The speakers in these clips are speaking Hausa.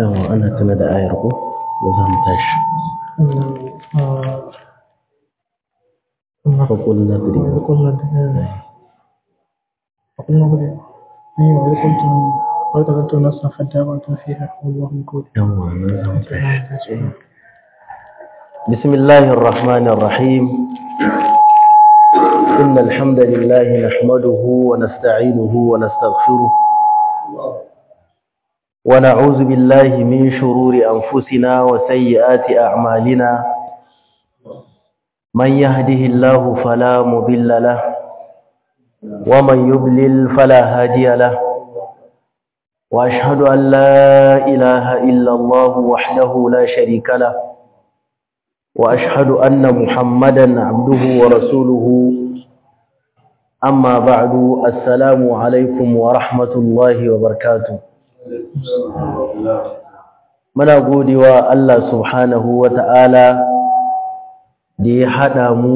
yawa ana tuna da ayar ko da za mu tashi فقلنا اضربوا فقلنا فقلنا اضربوا أيوة إذا كنتم وإذا كنتم نصرا فادارأتم فيها والله مكود yawa nan za mu tashi بسم الله الرحمن الرحيم إن الحمد لله نحمده ونستعينه ونستغفره ونعوذ بالله من شرور أنفسنا وسيئات أعمالنا من يهده الله فلا مضل له ومن يضلل فلا هادي له وأشهد أن لا إله إلا الله وحده لا شريك له وأشهد أن محمدا عبده ورسوله أما بعد السلام عليكم ورحمة الله وبركاته muna godewa Allah subhanahu wa ta'ala da ya haɗa mu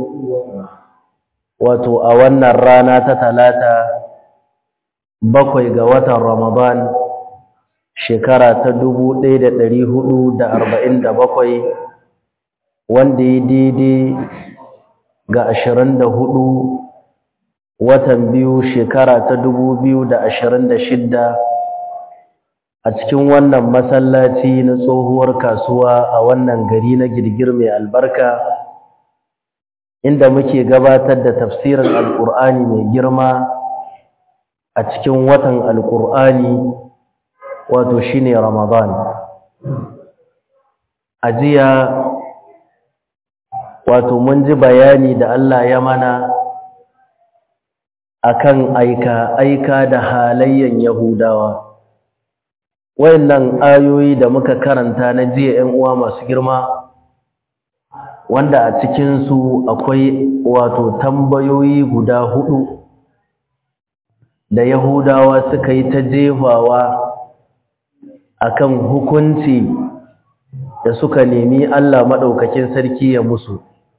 wato a wannan rana ta talata bakwai ga watan Ramadan shekara ta dubu ɗaya da ɗari hudu da arba'in da bakwai wanda ya daidai ga ashirin da hudu watan biyu shekara ta dubu biyu da ashirin da shidda a cikin wannan masallaci na tsohuwar kasuwa a wannan gari na girgir mai albarka inda muke gabatar da tafsirin alkur'ani mai girma a cikin watan alkur'ani wato shine ramadan a jiya wato mun ji bayani da Allah ya mana akan aika aika da halayyan yahudawa wayannan ayoyi da muka karanta na jiya 'yan uwa masu girma wanda a cikin su akwai wato tambayoyi guda hudu da yahudawa suka yi ta jefawa akan hukunci da suka nemi Allah madaukakin sarki ya musu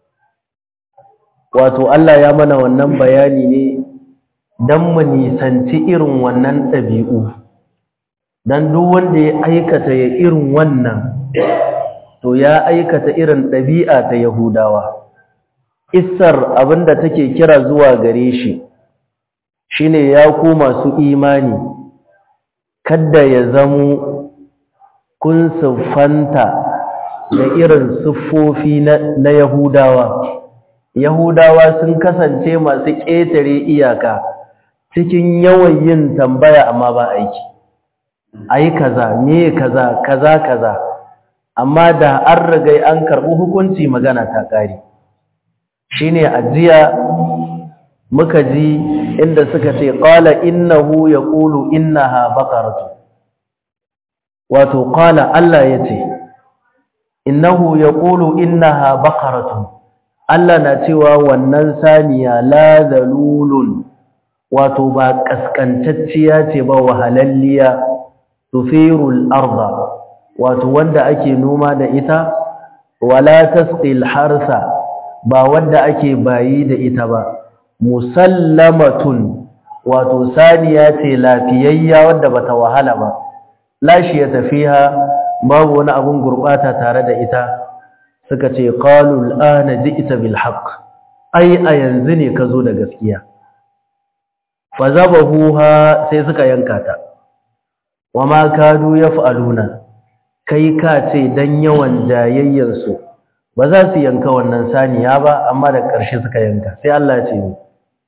wato Allah ya mana wannan bayani ne dan mu nisanci irin wannan ɗabi'u dan duk wanda ya aikata ya irin wannan to ya aikata irin ɗabi'a ta Yahudawa Isar abinda take kira zuwa gare shi shine ya ku masu imani kada ya zamo kun siffanta da irin siffofi na Yahudawa Yahudawa sun kasance masu ƙetare iyaka cikin yawan yin tambaya amma ba aiki ai kaza me kaza kaza kaza amma da an rigai an karɓi hukunci magana ta ƙare shine ajiya muka ji inda suka ce qala innahu yaqulu innaha baqaratu wato qala Allah yace innahu yaqulu innaha baqaratu Allah na cewa wannan saniya la zalulun wato ba kaskantacciya ce ba wahalalliya tufirul arda wato wanda ake noma da ita wala tasqil harsa ba wanda ake bayi da ita ba musallamatun wato saniya ce lafiyayya wadda bata wahala ba lashi ya tafiha babu wani abun gurbata tare da ita suka ce qalu al'ana ji'ta bil haqq ai a yanzu ne ka zo da gaskiya fa zabahuha sai suka yanka ta wama kadu yaf'aluna kai ka ce dan yawan jayayyansu ba za su yanka wannan saniya ba amma da ƙarshe suka yanka sai Allah ya ce ni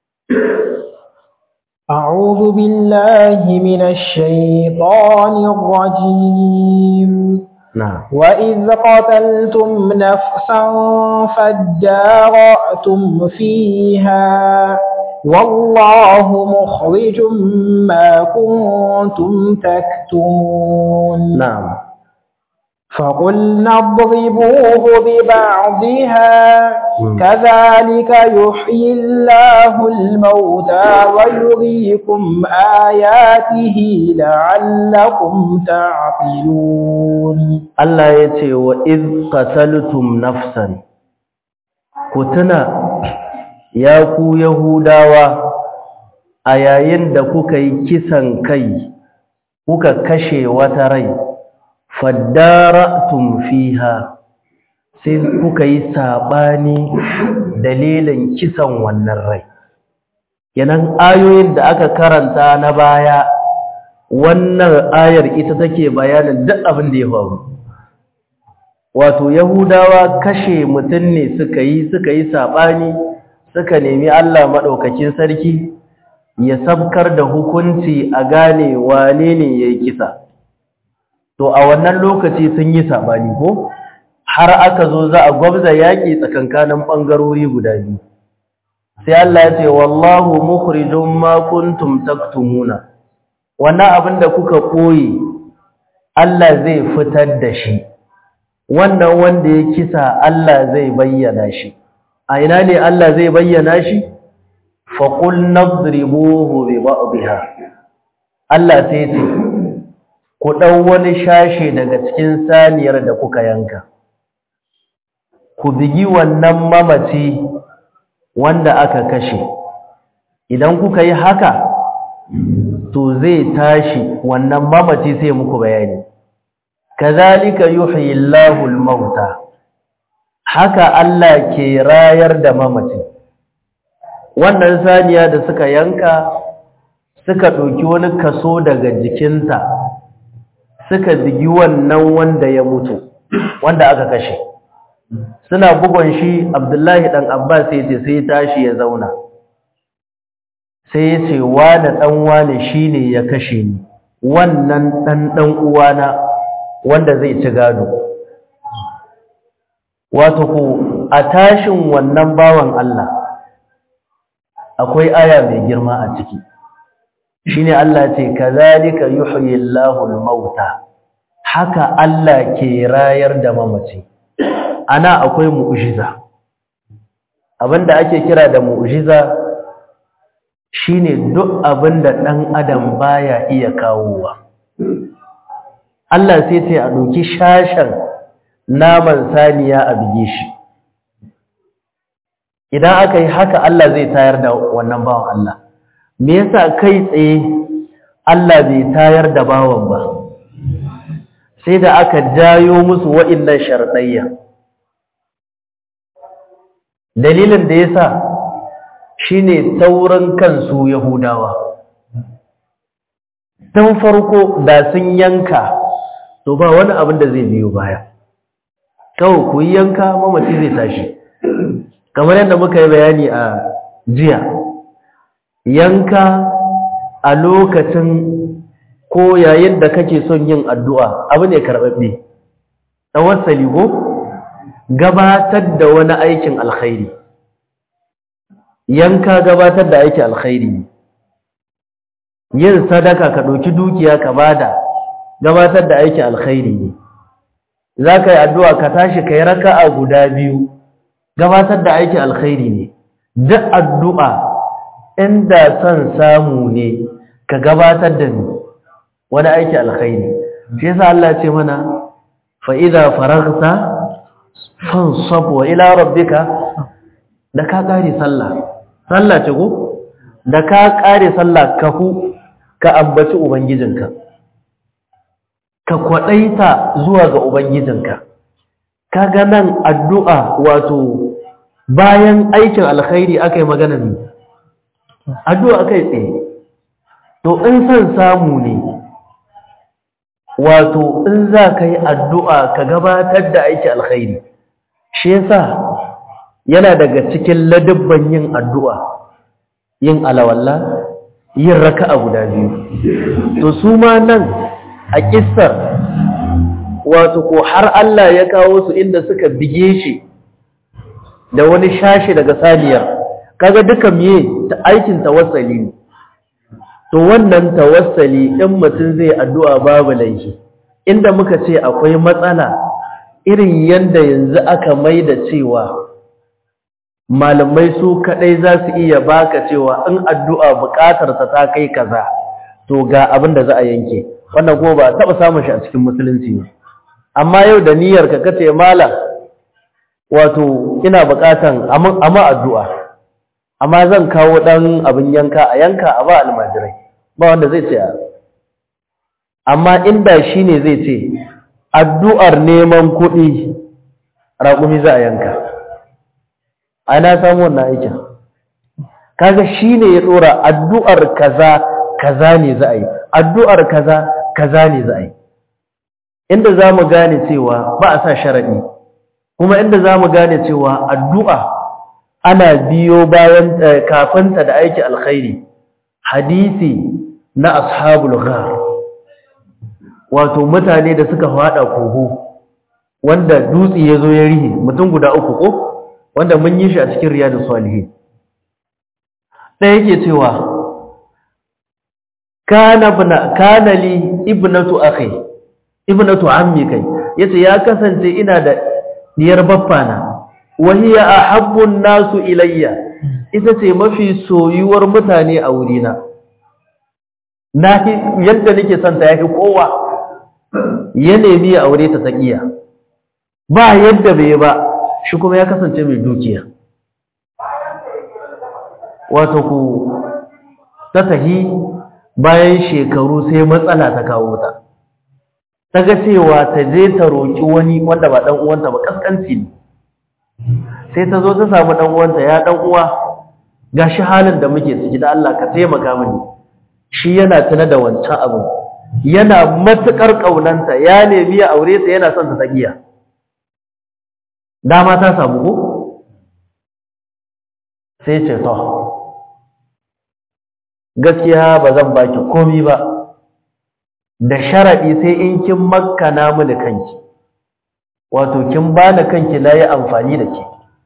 أعوذ بالله من الشيطان الرجيم نعم وإذ قتلتم نفسا فادارأتم فيها والله مخرج ما كنتم تكتمون نعم فقلنا اضربوه ببعضها مم. كذلك يحيي الله الموتى ويريكم آياته لعلكم تعقلون Allah ya ce wa iz qataltum nafsan ku tuna ya ku yahudawa a yayin da kuka yi kisan kai kuka kashe wata rai faddara'tum fiha sai kuka yi sabani dalilin kisan wannan rai yanan ayoyin da aka karanta na baya wannan ayar ita take bayanin duk abin da ya faru wato yahudawa kashe mutum ne suka yi suka yi sabani suka nemi Allah madaukakin sarki ya sabkar da hukunci a gane wane ne yayi kisa to a wannan lokaci sun yi sabani ko har aka zo za a gwabza yaki tsakankanin bangarori guda biyu sai Allah ya ce wallahu mukhrijum ma kuntum taktumuna wannan abin da kuka koyi Allah zai fitar da shi wannan wanda ya kisa Allah zai bayyana shi a ina ne Allah zai bayyana shi faqul nadribuhu bi ba'dihha Allah sai ce ku dau wani shashe daga cikin saniyar da kuka yanka ku bigi wannan mamaci wanda aka kashe idan kuka yi haka to zai tashi wannan mamaci sai muku bayani kazalika yuhyi Allahu al-mauta haka Allah ke rayar da mamaci wannan saniya da suka yanka suka ɗauki wani kaso daga jikinta suka bigi wannan wanda ya mutu wanda aka kashe suna bugon shi Abdullahi dan Abbas sai ce sai tashi ya zauna sai ya ce wane ɗan wane shi ne ya kashe ni wannan ɗan ɗan uwana wanda zai ci gado wato ku a tashin wannan bawan Allah akwai aya mai girma a ciki shine Allah ce kazalika yuhyi Allahu al-mauta haka Allah ke rayar da mamaci ana akwai mu'jiza abinda ake kira da mu'jiza shine duk abinda dan adam baya iya kawowa Allah sai ce a doki shashan naman saniya a bige shi idan aka yi haka Allah zai tayar da wannan bawan Allah me yasa kai tsaye Allah bai tayar da bawan ba sai da aka jayo musu wa'innan sharɗayya dalilin da yasa shine taurin kansu yahudawa tun farko da sun yanka to ba wani abin da zai biyo baya kawai ku yi yanka mamaci zai tashi kamar yadda muka yi bayani a jiya yanka a lokacin ko yayin da kake son yin addu'a abu ne karɓaɓɓe tawassali go gabatar da wani aikin alkhairi yanka gabatar da aikin alkhairi yin sadaka ka ɗauki dukiya ka bada gabatar da aikin alkhairi ne za ka yi addu'a ka tashi ka yi raka'a guda biyu gabatar da aikin alkhairi ne duk addu'a inda son samu ne ka gabatar da ni wani aiki alkhairi shi yasa Allah ce mana fa idza faragta fansab wa ila rabbika da ka kare sallah sallah ce ko da ka kare sallah ka hu ka ambaci ubangijinka ka kwadaita zuwa ga ubangijinka kaga nan addu'a wato bayan aikin alkhairi akai magana ne addu'a akai tsaye to in san samu ne wato in za ka yi addu'a ka gabatar da aiki alkhairi shi yasa yana daga cikin ladabban yin addu'a yin alawalla yin raka'a guda biyu to su ma nan a kissar wato ko har Allah ya kawo su inda suka bige shi da wani shashi daga saniyar kaga duka miye ta aikin tawassali ne to wannan tawassali in mutum zai addu'a babu laifi inda muka ce akwai matsala irin yanda yanzu aka maida cewa malamai su kadai za su iya baka cewa in addu'a bukatar ta ta kai kaza to ga abin da za a yanke wannan kuma ba taba samun shi a cikin musulunci ba amma yau da niyyar ka kace malam wato ina bukatan amma addu'a amma zan kawo dan abin yanka a yanka a ba almajirai ba wanda zai ce amma inda shine zai ce addu'ar neman kuɗi raƙumi za a yanka ana samu wannan aikin kaga shi ne ya tsora addu'ar kaza kaza ne za a yi addu'ar kaza kaza ne za a yi inda za mu gane cewa ba a sa sharaɗi kuma inda za mu gane cewa addu'a ana biyo bayan kafinta da aiki alkhairi hadisi na ashabul ghar wato mutane da suka fada kogo wanda dutse ya zo ya rihe mutum guda uku ko wanda mun yi shi a cikin riyadu salihin ɗaya yake cewa kana bna kana li ibnatu akhi ibnatu ammi kai yace ya kasance ina da diyar baffana wa hiya ahabbu nasu ilayya ita ce mafi soyuwar mutane a wurina na yadda nake son ta yafi kowa ya nemi ya aure ta taqiya ba yadda bai ba shi kuma ya kasance mai dukiya wato ku ta tahi bayan shekaru sai matsala ta kawo ta ta ga cewa ta je ta roƙi wani wanda ba ɗan uwanta ba kaskanci ne sai ta zo ta samu ɗan uwanta ya ɗan uwa gashi halin da muke ciki da Allah ka taimaka mini shi yana tuna da wancan abin yana matuƙar ƙaunanta ya nemi ya aure ta yana son ta tsagiya dama ta samu ko sai ce to gaskiya ba zan baki komi ba da sharaɗi sai in kin makana mini kanki wato kin bani kanki na yi amfani da ke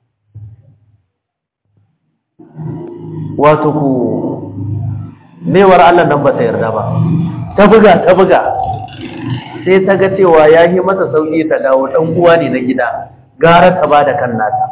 wato ku mewar Allah nan ba ta yarda ba ta buga ta buga sai ta ga cewa ya yi masa sauƙi ta dawo ɗan uwa ne na gida gara ta ba da kan nata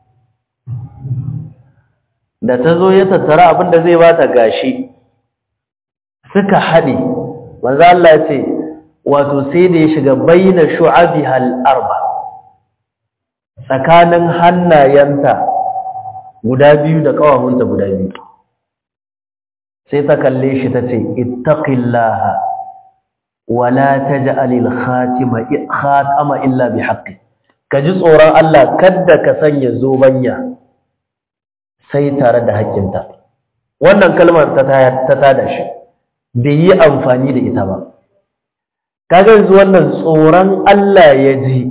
da ta zo ya tattara abin da zai bata gashi suka haɗe manzo Allah ce wato sai da ya shiga baina shu'abiha al-arba tsakanin hannayenta guda biyu da kawahunta guda biyu sai ta kalle shi tace ittaqillaha wala taj'al al-khatima khatama illa bihaqqi kaji tsoron Allah kada ka sanya zobanya sai tare da haƙƙinta wannan kalmar ta ta tada shi bai yi amfani da ita ba kaga yanzu wannan tsoron Allah ya ji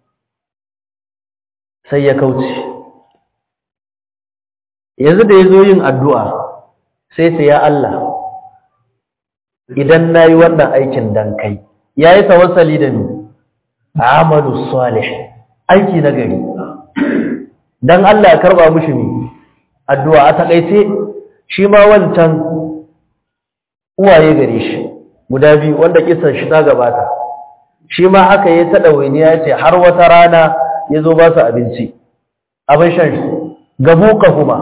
sai ya kauce yanzu da ya zo yin addu'a sai ta ya Allah idan na yi wannan aikin dan kai ya yi tawassali da ni amalu salih aiki na gari don Allah ya karba mushi ne addu'a a taƙaice shi ma wancan uwaye gare shi guda biyu wanda kisan shi ta gabata shi ma haka ya ta ɗawainiya ya ce har wata rana ya zo ba su abinci abin shan shi gabu kuma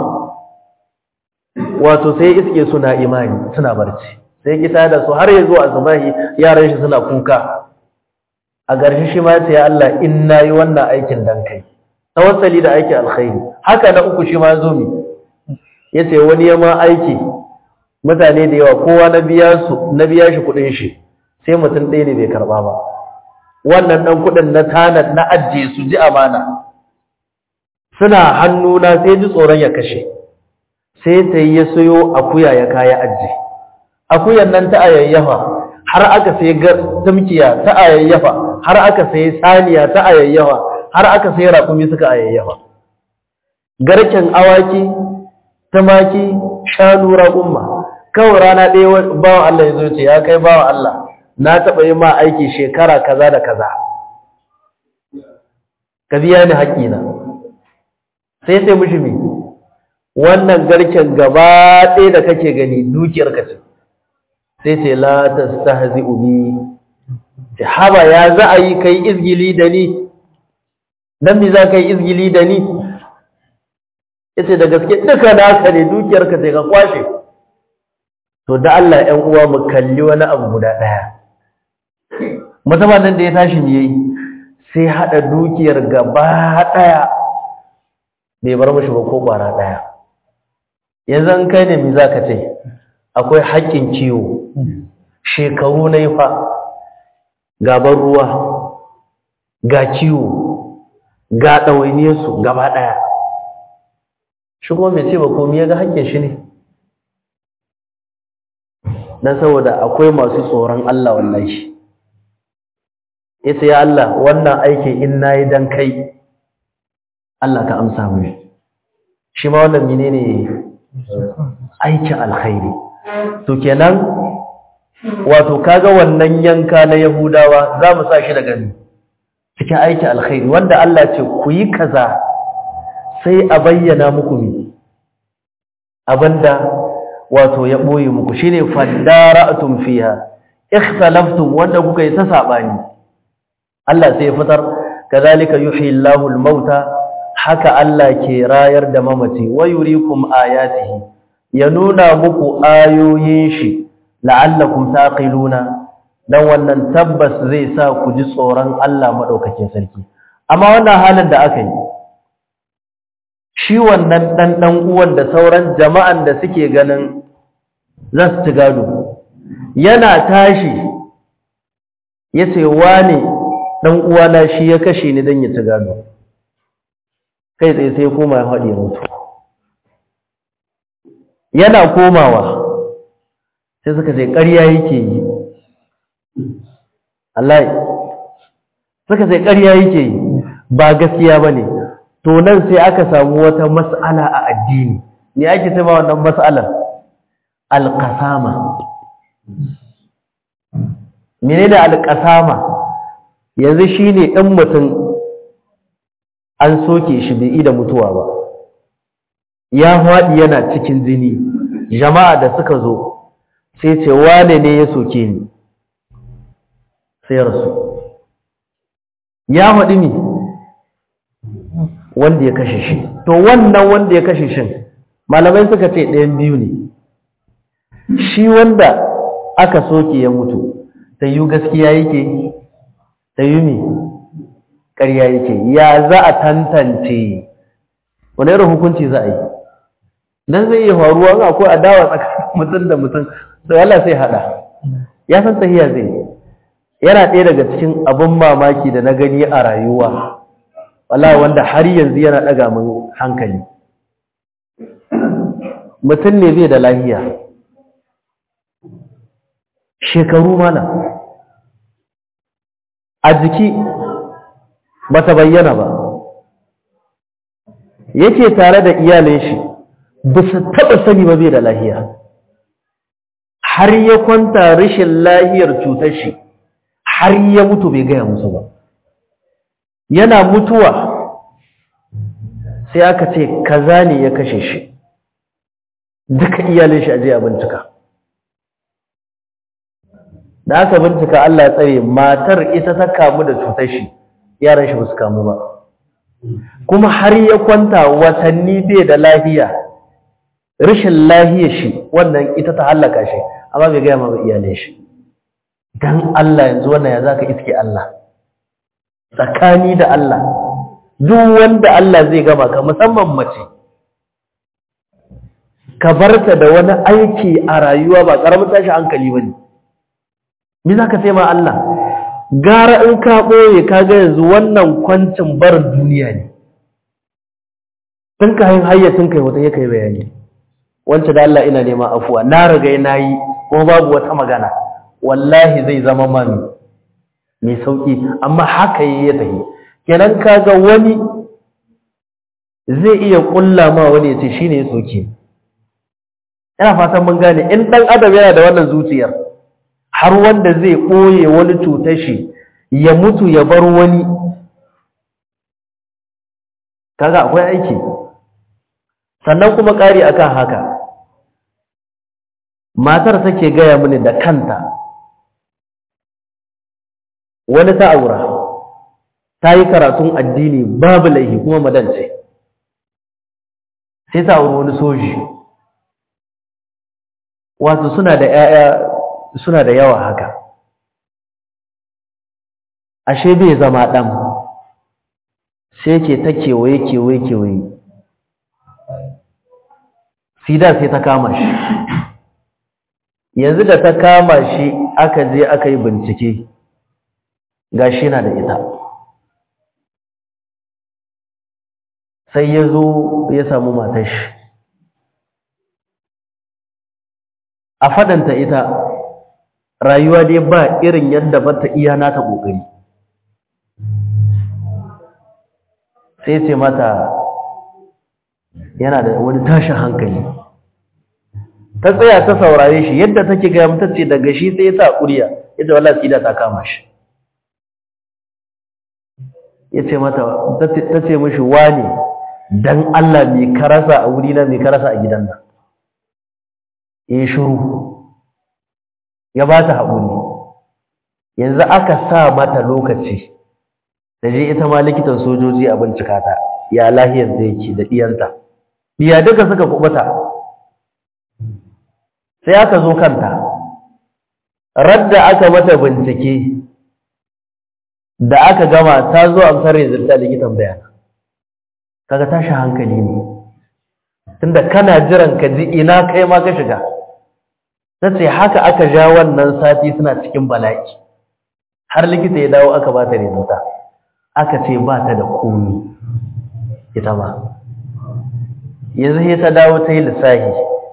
wato sai iske suna imani suna barci sai kita da su har ya zo a zubahi yaran shi suna kuka a ƙarshe shi ma ya ce ya Allah in na yi wannan aikin dan kai tawassali da aikin alkhairi haka na uku shi ma zo mi ya ce wani ya ma aiki mutane da yawa kowa na biya su na biya shi kudin shi sai mutum ɗaya ne bai karba ba wannan ɗan kudin na tanad na ajiye su ji amana suna hannuna sai ji tsoron ya kashe sai ta yi ya sayo akuya ya kaya ajiye akuyan nan ta ayayyafa har aka sai tamkiya ta ayayyafa har aka sai saniya ta ayayyafa har aka sai raƙumi suka ayayyafa garken awaki tumaki shanu raƙumma kawai rana ɗaya bawan Allah ya zo ce ya kai bawan Allah na taɓa yi ma aiki shekara kaza da kaza ka biya ni haƙƙina sai sai mushi mi wannan garken gaba ɗaya da kake gani dukiyar ka ce sai ce la tastahzi'u bi ce haba ya za a yi kai izgili da ni dan me za ka yi izgili da ni yace da gaske duka naka ne dukiyar ka sai ka kwashe to da Allah ɗan uwa mu kalli wani abu guda ɗaya musamman nan da ya tashi ne yayi sai hada dukiyar gaba ɗaya bai bar mishi ba ko ƙwara ɗaya yanzu an kai ne me zaka ce akwai haƙƙin kiwo shekaru na fa gaban ruwa ga ciwo ga ɗawainiyarsu gaba ɗaya shi kuma mai ce ba komi ya ga hakkin shi ne don saboda akwai masu tsoron Allah wallahi yace ya Allah wannan aiki in nayi dan kai Allah ka amsa mu shi ma wannan menene aikin alkhairi to kenan wato kaga wannan yanka na yahudawa za mu sa shi daga ni cikin aikin alkhairi wanda Allah ce ku yi kaza sai a bayyana muku mi abinda wato ya boye muku shine fadara'tum fiha ikhtalaftum wanda kuka yi ta sabani Allah sai ya fitar kazalika yuhyi Allahu al-mauta haka Allah ke rayar da mamaci wa yurikum ayatihi ya nuna muku ayoyin shi la'allakum taqiluna dan wannan tabbas zai sa ku ji tsoron Allah madaukakin sarki amma wannan halin da aka yi shi wannan dan dan uwan da sauran jama'an da suke ganin za su ci gado yana tashi yace wane dan uwana shi ya kashe ni dan ya ci gado kai tsaye sai koma ya haɗe mutu yana komawa sai suka ce ƙarya yake yi Allah suka ce ƙarya yake yi ba gaskiya ba ne to nan sai aka samu wata mas'ala a addini ne ake ce ma wannan mas'alar alƙasama menene alƙasama yanzu shine ɗan mutum an soke shi bai da mutuwa ba ya faɗi yana cikin jini jama'a da suka zo sai ce wane ne ya soke ni sai rasu ya faɗi ne wanda ya kashe shi to wannan wanda ya kashe shi malamai suka ce ɗayan biyu ne shi wanda aka soke ya mutu ta yi gaskiya yake ta yi mi ƙarya yake ya za a tantance wani irin hukunci za a yi dan zai iya faruwa ga akwai adawa tsakanin mutum da mutum sai Allah sai hada ya san tahiya zai yana ɗaya daga cikin abin mamaki da na gani a rayuwa wallahi wanda har yanzu yana ɗaga min hankali mutum ne zai da lahiya shekaru mana a jiki ba ta bayyana ba yake tare da iyalin shi ba su taɓa sani ba bai da lahiya har ya kwanta rashin lahiyar cutar shi har ya mutu bai gaya musu ba yana mutuwa sai aka ce kaza ne ya kashe shi duka iyalin shi aje a bincika da aka bincika Allah ya tsare matar ita ta kamu da cutar shi yaran shi ba su kamu ba kuma har ya kwanta watanni bai da lahiya rashin lahiyar shi wannan ita ta hallaka shi amma bai gaya ma iyalin shi dan Allah yanzu wannan ya zaka iske Allah tsakani da Allah duk wanda Allah zai gama ka musamman mace ka barta da wani aiki a rayuwa ba karamin tashi hankali bane me zaka sai ma Allah gara in ka boye ka ga yanzu wannan kwancin barin duniya ne tun ka hayin hayyacin kai wata yake bayani wance da Allah ina neman afuwa na riga na yi kuma babu wata magana wallahi zai zama mami mai sauki amma haka yi ya tafi kenan kaga wani zai iya kulla ma wani ya ce shine ya soke ina fatan mun gane in dan adam yana da wannan zuciyar har wanda zai koye wani cutar shi ya mutu ya bar wani kaga akwai aiki sannan kuma ƙari akan haka matar take gaya mini da kanta wani ta aura ta yi karatun addini babu laihi kuma madance sai ta auri wani soji wato suna da ‘ya'ya suna da yawa haka ashe bai zama ɗan sai ke ta kewaye kewaye kewaye sida sai ta kama shi yanzu da ta kama shi aka je aka yi bincike ga shi na da ita sai ya zo ya samu matar shi a fadanta ita rayuwa dai ba irin yadda ba ta iya nata ƙoƙari sai ce mata yana da wani tashin hankali ta tsaya ta saurare shi yadda take gaya mata ce daga shi sai ya sa ƙuriya yadda wala tsida ta kama shi ya ce mata ta ce mashi wane don Allah mai karasa a wurina mai karasa a gidan nan ya yi shuru ya ba ta haƙuri yanzu aka sa mata lokaci da je ita ma likitan sojoji a bincika ta ya lahiyar da yake da ɗiyanta ɗiya duka suka kubuta sai aka zo kanta radda aka mata bincike da aka gama ta zo amsar rizalta likitan bayana kaga tashi hankali ne tunda kana jiran ka ji ina kai ma ka shiga tace haka aka ja wannan sati suna cikin bala'i har likita ya dawo aka bata rizalta aka ce ba ta da komi ita ma yanzu sai ta dawo ta yi lissahi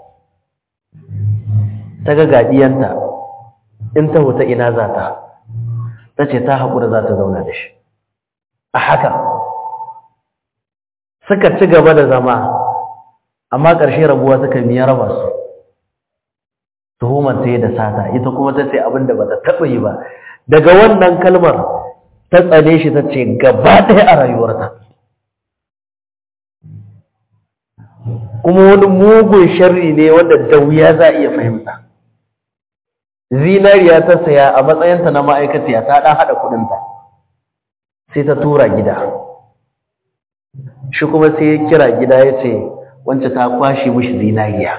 ta ga gaɗiyanta in ta huta ina za ta ta ce ta haƙura za ta zauna da shi a haka suka ci gaba da zama amma ƙarshe rabuwa suka miya raba su tuhumar ta yi da sata ita kuma ta ce abin da ba ta taɓa yi ba daga wannan kalmar ta tsane shi ta ce gaba ɗaya a rayuwarta kuma wani mugun sharri ne wanda da wuya za a iya fahimta zinariya ta saya a matsayinta na ma'aikaciya ta ɗan haɗa kuɗinta sai ta tura gida shi kuma sai ya kira gida ya ce wance ta kwashe mishi zinariya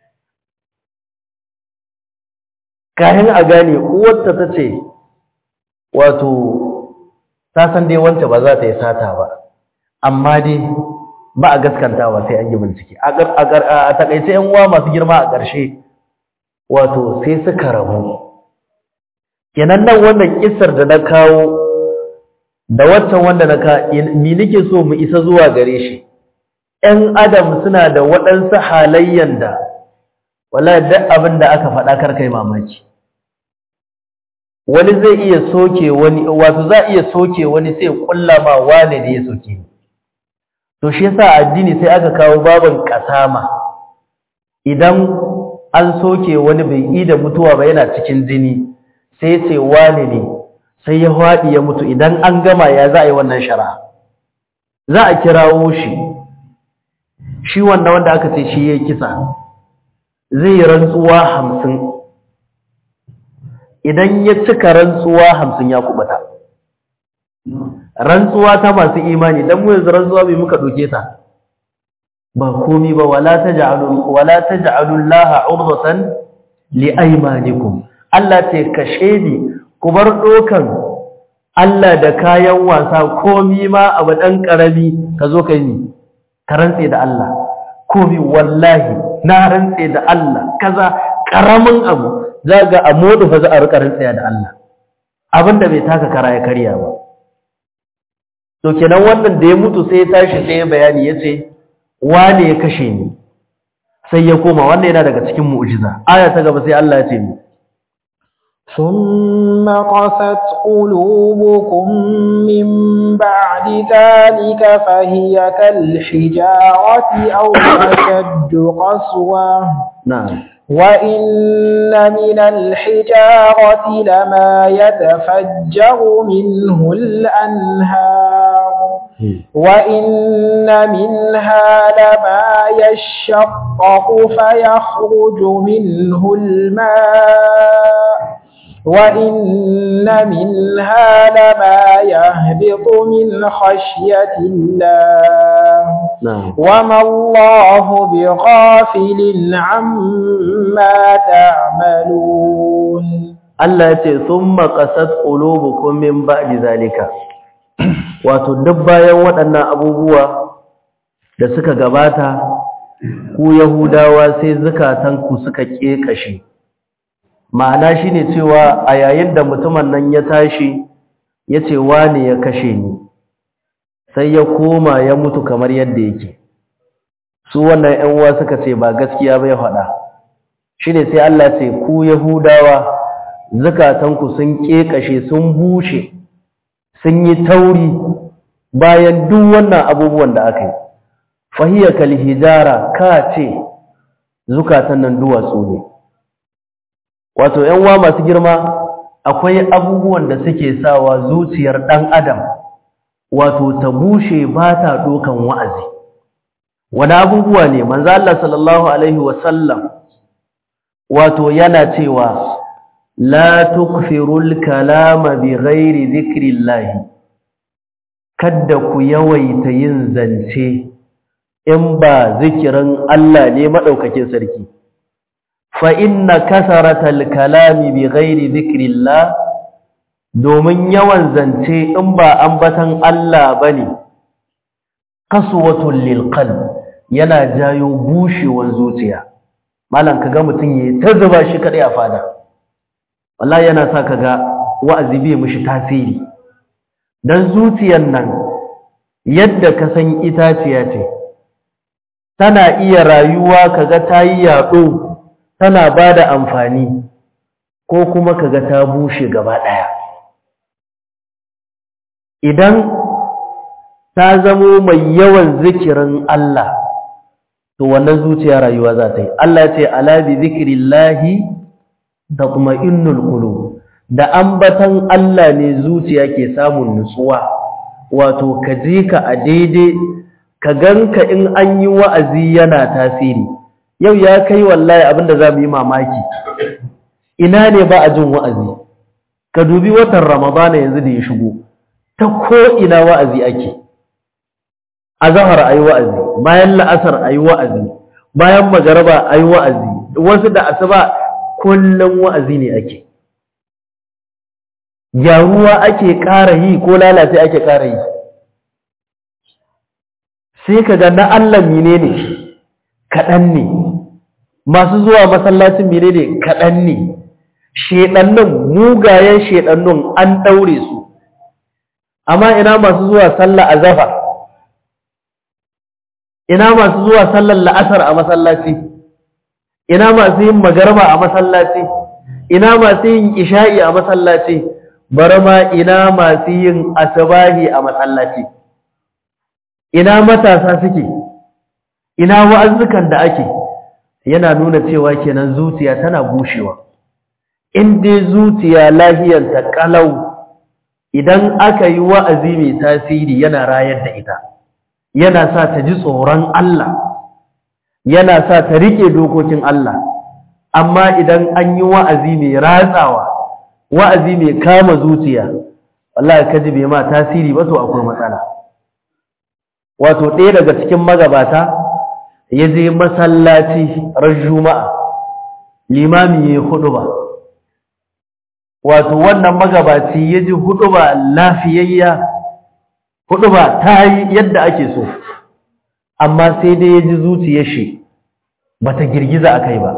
kayan a gane uwarta ta ce wato ta san dai wance ba za ta yi sata ba amma dai ba a gaskantawa sai an yi bincike a takaice yan uwa masu girma a ƙarshe wato sai suka rabu kenan nan wannan kisar da na kawo da waccan wanda na ka ni nake so mu isa zuwa gare shi ƴan adam suna da waɗansu halayyan da wallahi duk abin da aka faɗa kar kai mamaki wani zai iya soke wani wato za iya soke wani sai kulla ma wane ne ya soke ni to shi yasa addini sai aka kawo baban kasama idan an soke wani bai yi da mutuwa ba yana cikin jini sai ya ce wane ne sai ya haɗi ya mutu idan an gama ya za a yi wannan shara za a kirawo shi shi wannan wanda aka ce shi ya kisa zai yi rantsuwa hamsin idan ya cika rantsuwa hamsin ya kubuta rantsuwa ta masu imani dan mu yanzu rantsuwa bai muka doke ta ba komi ba wala taj'alu wala taj'alu llaha urdatan li aymanikum Allah ce kashe ni ku bar dokan Allah da kayan wasa komi ma abu dan karami ka zo kai ni ka rantse da Allah komi wallahi na rantse da Allah kaza karamin abu zaga a modu fa za a rika rantse da Allah abinda bai taka kara ya karya ba to kenan wannan da ya mutu sai ya tashi sai ya bayani ya ce wane ya kashe ni sai ya koma wannan yana daga cikin mu'jiza aya ta gaba sai Allah ya ce mu ثم قست قلوبكم من بعد ذلك فهي كالحجارة أو أشد قسوة na'am وإن من الحجارة لما يتفجر منه الأنهار وإن منها لما يشقق فيخرج منه الماء وإن منها لما يهبط من خشية الله na'am وما الله بغافل عما تعملون Allah ya ce summa qasat qulubukum min ba'di zalika wato duk bayan waɗannan abubuwa da suka gabata ku yahudawa sai zukatanku suka kekashe ma'ana shine cewa a yayin da mutumin nan ya tashi yace wane ya kashe ni sai ya koma ya mutu kamar yadda yake su wannan ƴan uwa suka ce ba gaskiya ba ya faɗa shine sai Allah ce ku yahudawa zakatanku sun kekashe sun bushe sun yi tauri bayan duk wannan abubuwan da aka yi fahiya kal hijara ka ce zukatan nan duwatsu ne wato ƴan uwa masu girma akwai abubuwan da suke sawa zuciyar ɗan adam wato ta bushe ba ta ɗokan wa'azi wani abubuwa ne manzo Allah sallallahu alaihi wasallam wato yana cewa la tukfirul kalama bi ghairi dhikrillah kadda ku yawaita yin zance in ba zikirin Allah ne madaukakin sarki fa inna kasaratal kalami bi ghairi dhikrillah domin yawan zance in ba ambatan Allah bane kaswatul lil qalb yana jayo bushewar zuciya malam kaga mutun yayi ta zuba shi kadai a fada wallahi yana sa kaga wa'azi bai mishi tasiri dan zuciyar nan yadda ka san itaciya ce tana iya rayuwa kaga tayi yaɗo tana bada amfani ko kuma kaga ta bushe gaba daya idan ta zamo mai yawan zikirin Allah to wannan zuciya rayuwa za ta yi Allah ya ce ala bi zikrillahi tatma'innul qulub da ambatan Allah ne zuciya ke samun nutsuwa wato ka je ka a daidai ka ganka in an yi wa'azi yana tasiri yau ya kai wallahi abinda za mu yi mamaki ina ne ba a jin wa'azi ka dubi watan ramadana yanzu da ya shigo ta ko ina wa'azi ake azhar ayi wa'azi bayan la'asar ayi wa'azi bayan magaraba ayi wa'azi wasu da asuba kullum wa'azi ne ake gyaruwa ake ƙara yi ko lalace ake ƙara yi sai ka ga na Allah menene kaɗan ne masu zuwa masallacin menene kaɗan ne shedannin mugayen shedannun an ɗaure su amma ina masu zuwa sallah a zafar ina masu zuwa sallar la'asar a masallaci ina masu yin magarba a masallaci ina masu yin isha'i a masallaci bari ma ina masu yin asabahi a masallaci ina matasa suke ina wa'azzukan da ake yana nuna cewa kenan zuciya tana bushewa in dai zuciya lahiyarta kalau idan aka yi wa'azi mai tasiri yana rayar da ita yana sa ta ji tsoron Allah yana sa ta rike dokokin Allah amma idan an yi wa'azi mai ratsawa wa'azi mai kama zuciya wallahi kaji bai ma tasiri ba to akwai matsala wato ɗaya daga cikin magabata ya je masallaci ran juma'a limami ya hudu ba wato wannan magabaci ya ji hudu ba lafiyayya hudu ba ta yi yadda ake so amma sai dai ya ji zuciyar shi ba ta girgiza a kai ba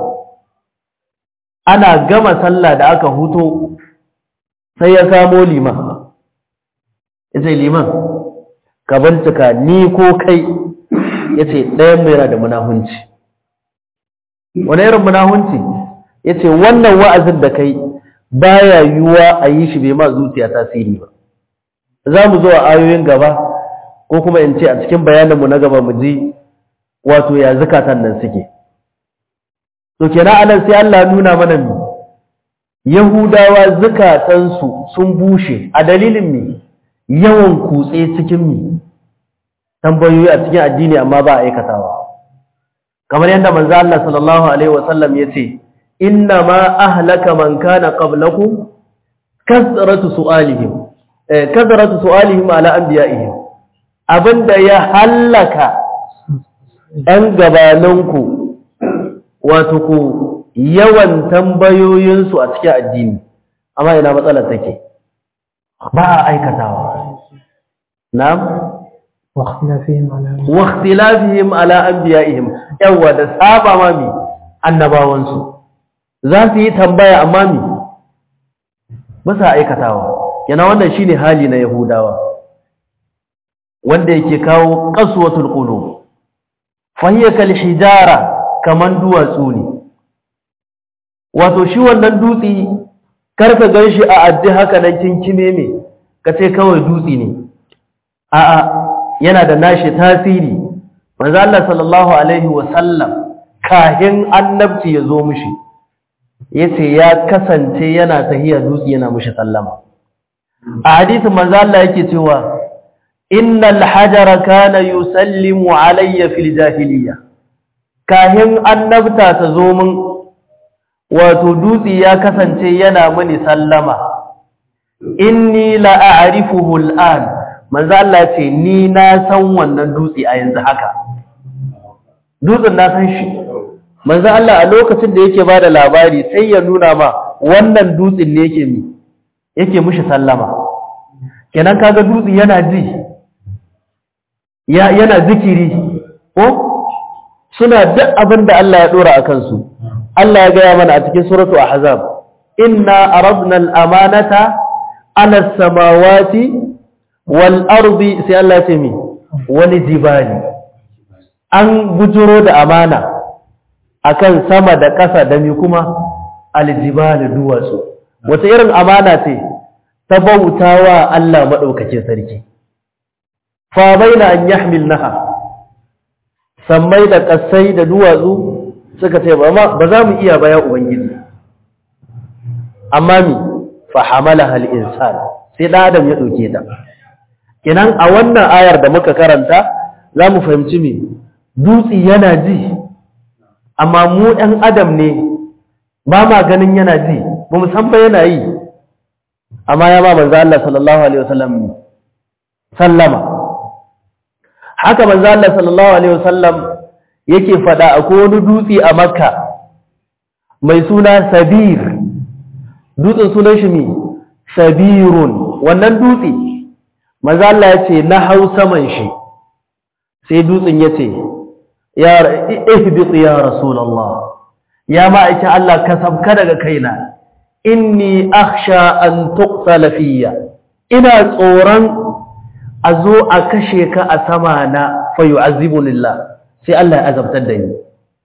ana gama sallah da aka huto sai ya samo liman ya ce liman ka bincika ni ko kai ya ce ɗayan mai yana da munahunci wani irin munahunci ya ce wannan wa'azin da kai baya yiwuwa a yi shi bai ma zuciya tasiri ba za mu zo a ayoyin gaba ko kuma in ce a cikin bayaninmu na gaba mu ji wato ya zukatan nan suke to kenan anan sai Allah nuna mana mi yahudawa zukatansu sun bushe a dalilin mi yawan kutse cikin mi tambayoyi a cikin addini amma ba a aikatawa kamar yadda manzo Allah sallallahu alaihi wasallam yace inna ma ahlaka man kana qablakum kasratu su'alihim eh kasratu su'alihim ala anbiya'ihim abinda ya hallaka ɗan gabaninku wato ku yawan tambayoyinsu a cikin addini amma ina matsalar take ba a aikatawa na'am واختلافهم على واختلافهم على انبيائهم yawa da saba mami annabawansu za su yi tambaya amma mi ba sa aikatawa yana wannan shine hali na yahudawa wanda yake kawo qaswatul qulub fa hiya kal hijara kaman duwatsu ne wato shi wannan dutsi karka ganshi a addi haka nan kinkime me kace kawai dutsi ne a'a yana da nashi tasiri manzo Allah sallallahu alaihi wasallam kahin annabci ya zo mishi yace ya kasance yana tahiya dutsi yana mishi sallama a hadisin manzo Allah yake cewa innal hajara kana yusallimu alayya fil jahiliyya kahin annabta ta zo min wato dutsi ya kasance yana mini sallama inni la a'rifuhu al'an manzo Allah ce ni na san wannan dutsi a yanzu haka dutsen na san shi manzo Allah a lokacin da yake bada labari sai ya nuna ma wannan dutsin ne yake mi yake mushi sallama kenan kaga dutsi yana ji ya yana zikiri ko suna duk abin da Allah ya dora a kansu Allah ya gaya mana a cikin suratu ahzab inna aradna al-amanata ala as-samawati wal ardi sai Allah ya ce mi wal jibali an bujuro da amana akan sama da ƙasa da mi kuma al-jibali duwatsu wata irin amana ce ta bautawa Allah madaukakin sarki fa baina an yahmilnaha sammai da ƙasai da duwatsu suka ce ba za mu iya baya ubangiji amma mi fa hamalaha al-insan sai da adam ya dauke ta kinan a wannan ayar da muka karanta za mu fahimci me dutsi yana ji amma mu ɗan adam ne ba ma ganin yana ji ba mu san ba yana yi amma ya ba manzo Allah sallallahu alaihi wasallam sallama haka manzo Allah sallallahu alaihi wasallam yake fada akwai wani dutse a Makka mai suna Sabir dutsen sunan shi me Sabirun wannan dutse manzo Allah yace na hau saman shi sai dutsen yace ya ihbit ya rasulullah ya ma'aikin Allah ka sabka daga kaina inni akhsha an tuqtala fiyya ina tsoron a zo a kashe ka a sama na fayu azibunillah sai Allah ya azabtar da ni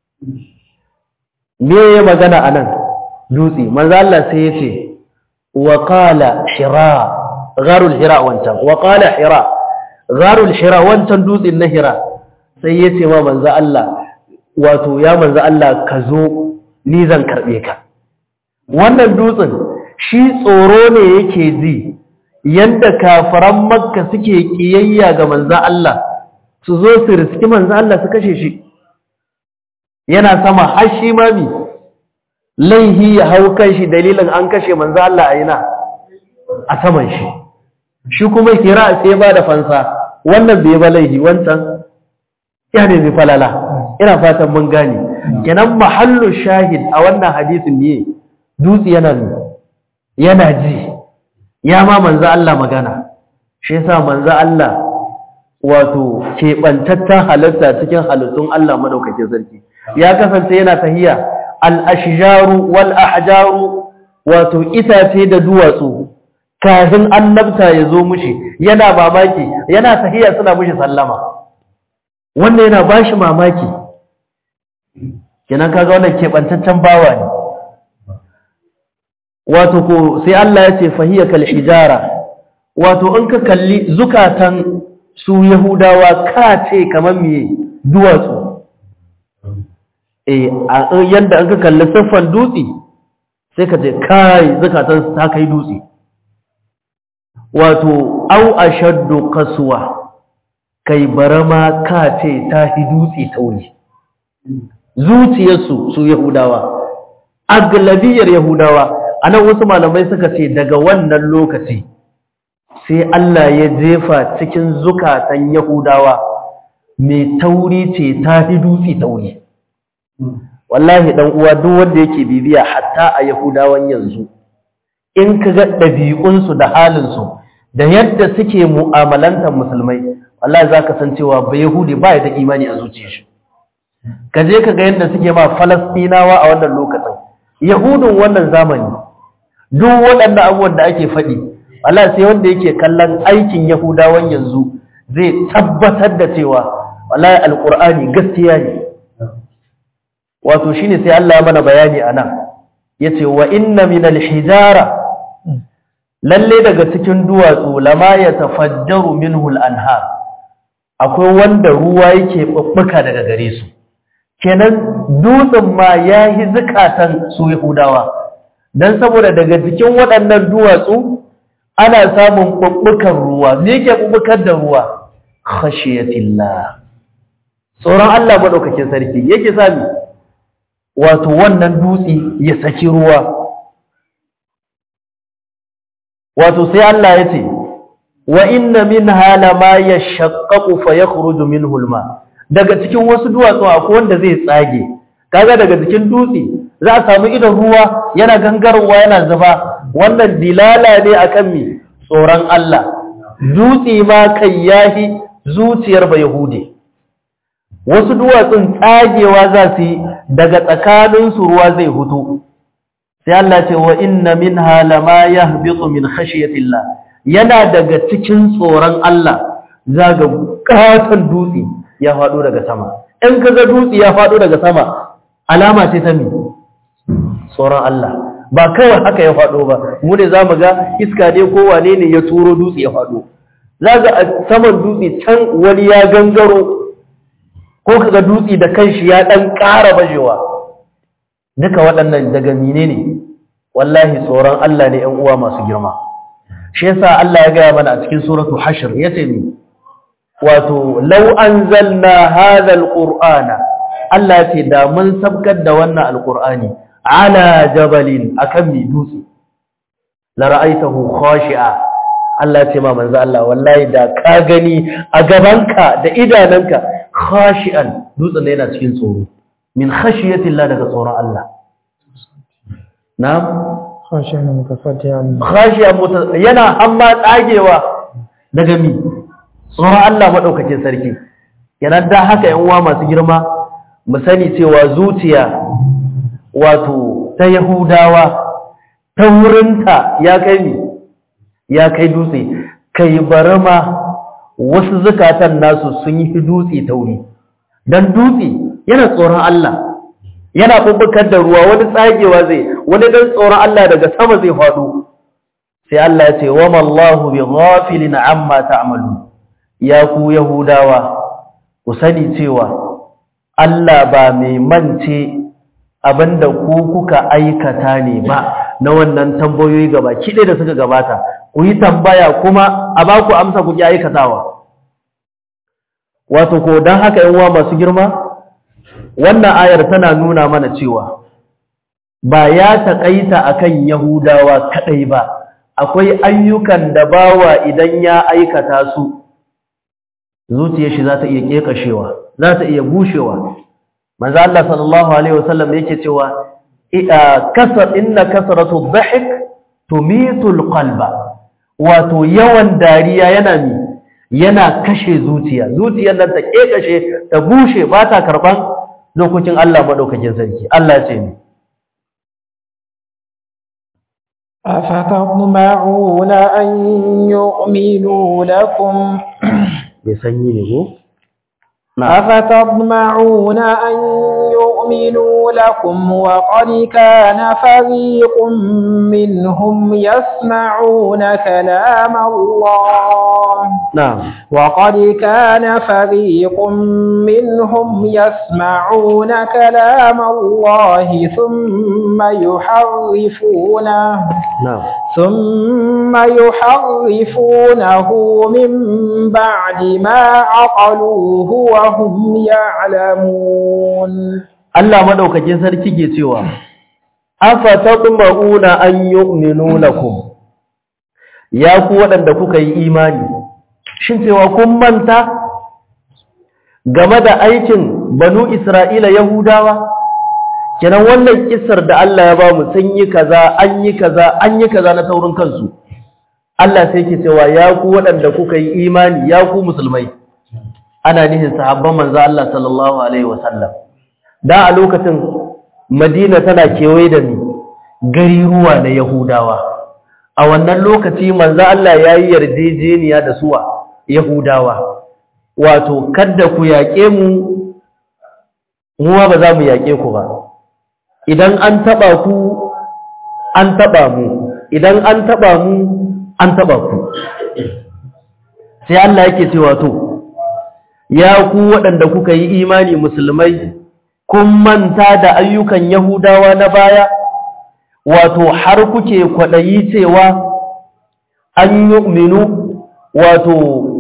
me ya magana a nan dutse manzo Allah sai ya ce wa qala hira gharul hira wancan wa qala hira gharul hira wancan dutsen na hira sai ya ce ma manzo Allah wato ya manzo Allah ka zo ni zan karbe ka wannan dutsen shi tsoro ne yake ji yanda kafaran makka suke kiyayya ga manzan Allah su zo su riski manzan Allah su kashe shi yana sama har shi mami laihi ya hau kan shi dalilin an kashe manzan Allah a yana a saman shi shi kuma kira sai ba da fansa wannan bai ba laihi wancan ya ne mai falala ina fatan mun gane kenan mahallu shahid a wannan hadisin ne dutse yana yana ji ya ma manzo Allah magana shi yasa manzo Allah wato keɓantattan halitta cikin halittun Allah madaukakin sarki ya kasance yana tahiya al-ashjaru wal ahjaru wato itace da duwatsu kafin annabta ya zo mushi yana mamaki yana tahiya suna mushi sallama wannan yana bashi mamaki kenan kaga wannan keɓantaccen bawa ne wato ko sai Allah ya ce fahiya kal hijara wato in ka kalli zukatan su yahudawa ka ce kamar me duwatsu eh yanda an ka kalli siffan dutse sai ka ce kai zukatan su ta kai dutse wato au ashaddu kaswa kai barama ka ce ta hi dutse tauri zuciyarsu su yahudawa aglabiyar yahudawa anan wasu malamai suka ce daga wannan lokaci sai Allah ya jefa cikin zukatan Yahudawa mai tauri ce ta fi dutse tauri wallahi dan uwa duk wanda yake bibiya hatta a Yahudawan yanzu in ka ga ɗabi'unsu da halinsu da yadda suke mu'amalantar musulmai wallahi zaka san cewa ba Yahudi ba ya da imani a zuciyar shi ka je ka ga yadda suke ma Falastinawa a wannan lokacin Yahudun wannan zamani duk waɗannan abubuwan da ake faɗi Allah sai wanda yake kallon aikin Yahudawan yanzu zai tabbatar da cewa wallahi alqur'ani gaskiya ne wato shine sai Allah ya mana bayani anan yace wa inna min alhijara lalle daga cikin duwatsu lama yatafajjaru minhu al-anhar akwai wanda ruwa yake bubbuka daga gare su kenan dutsen ma yayi zakatan su yahudawa dan saboda daga cikin waɗannan duwatsu ana samun bubbukan ruwa me yake bubbukar da ruwa khashiyatillah tsoron Allah madaukakin sarki yake sami wato wannan dutse ya saki ruwa wato sai Allah ya ce wa inna minha lama yashaqqaqu fa yakhruju minhu alma daga cikin wasu duwatsu akwai wanda zai tsage kaga daga cikin dutse za a samu idan ruwa yana gangarowa yana zuba wannan dilala ne akan mi tsoron Allah dutse ma kai yahi zuciyar ba yahudi wasu duwatsun tsagewa za su yi daga tsakaninsu ruwa zai hutu sai Allah ce wa inna minha lama yahbitu min khashyatillah yana daga cikin tsoron Allah zaga katon dutse ya fado daga sama in kaga dutse ya fado daga sama alama ce ta mi tsoron Allah ba kawai haka ya fado ba mu ne zamu ga iska ne ko wane ne ya turo dutse ya fado zaga a saman dutse can wani ya gangaro ko kaga dutse da kanshi ya dan ƙara bajewa duka waɗannan daga menene wallahi tsoron Allah ne ƴan uwa masu girma shi yasa Allah ya gaya mana a cikin suratu hashr yace ni wato law anzalna hadha alqur'ana Allah ya ce da mun sabkar da wannan alqur'ani ala jabalin akan mi dutse la ra'aytahu khashi'a Allah ya ce ma manzo Allah wallahi da ka gani a gabanka da idananka khashi'an dutsen yana cikin tsoro min khashiyati Allah daga tsoron Allah na'am khashiyan mutafaddiyan khashiyan muta yana amma tsagewa daga mi tsoron Allah madaukakin sarki yana da haka yan uwa masu girma mu sani cewa zuciya wato ta Yahudawa ta wurinta ya kai mi ya kai dutse kai barama wasu zakatan nasu sun yi dutse tauri dan dutse yana tsoron Allah yana bubbukar da ruwa wani tsagewa zai wani dan tsoron Allah daga sama zai faɗo sai Allah ya ce wa mallahu bi ghafilin amma ta'malu ya ku yahudawa ku sani cewa Allah ba mai mance abinda ku kuka aikata ne ba na wannan tambayoyi gaba kide da suka gabata ku yi tambaya kuma a ba ku amsa ku ki aikatawa wato ko dan haka yan uwa masu girma wannan ayar tana nuna mana cewa ba ya taƙaita akan Yahudawa kadai ba akwai ayyukan da bawa idan ya aikata su zuciyar shi za ta iya kekashewa za ta iya bushewa manzo Allah sallallahu alaihi wasallam yake cewa kasar inna kasratu dhahik tumitul qalba wato yawan dariya yana mi yana kashe zuciya zuciyar nan ta kekashe ta bushe ba ta karban lokacin Allah madaukakin sarki Allah ce ni أفتطمعون أن يؤمنوا لكم bai sanyi ne ko أفتطمعون أن يؤمنوا لكم وقد كان فريق منهم يسمعون كلام الله na'am وقد كان فريق منهم يسمعون كلام الله ثم يحرفونه na'am ثم يحرفونه من بعد ما عقلوه وهم يعلمون Allah madaukakin sarki ke cewa afa taqmauna an yu'minu lakum ya ku waɗanda kuka yi imani shin cewa kun manta game da aikin banu Isra'ila Yahudawa kenan wannan kissar da Allah ya ba mu sun yi kaza an yi kaza an yi kaza na taurin kansu Allah sai ke cewa ya ku waɗanda kuka yi imani ya ku musulmai ana nihin sahabban manzo Allah sallallahu alaihi wasallam da a lokacin Madina tana kewaye da ni gari ruwa na Yahudawa a wannan lokaci manzo Allah ya yi yarjejeniya da suwa yahudawa wato kada ku yaƙe mu muwa ba za mu yaƙe ku ba idan an taɓa ku an taɓa mu idan an taɓa mu an taɓa ku sai Allah yake cewa to ya ku waɗanda kuka yi imani musulmai kun manta da ayyukan yahudawa na baya wato har kuke kwaɗayi cewa an yi minu wato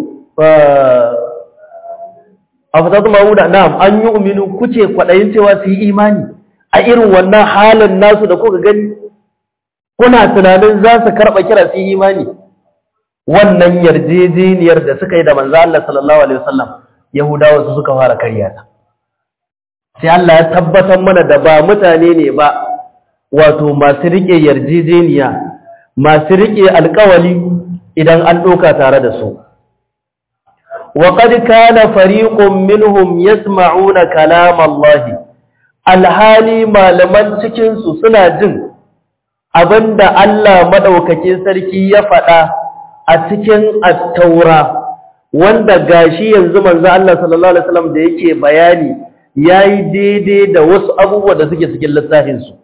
a fasatun ma'uda na'am an yi minu kuke kwaɗayin cewa su yi imani a irin wannan halin nasu da kuka gani kuna tunanin za su karɓa kira su yi imani wannan yarjejeniyar da suka yi da manzo Allah sallallahu alaihi wasallam yahudawa su suka fara karya ta sai Allah ya tabbatar mana da ba mutane ne ba wato masu rike yarjejeniya masu rike alƙawali idan an doka tare da su wa qad kana fariqun minhum yasma'una kalam Allah alhali malaman cikin su suna jin abinda Allah madaukakin sarki ya faɗa a cikin at-taura wanda gashi yanzu manzo Allah sallallahu alaihi wasallam da yake bayani yayi daidai da wasu abubuwa da suke cikin littafin su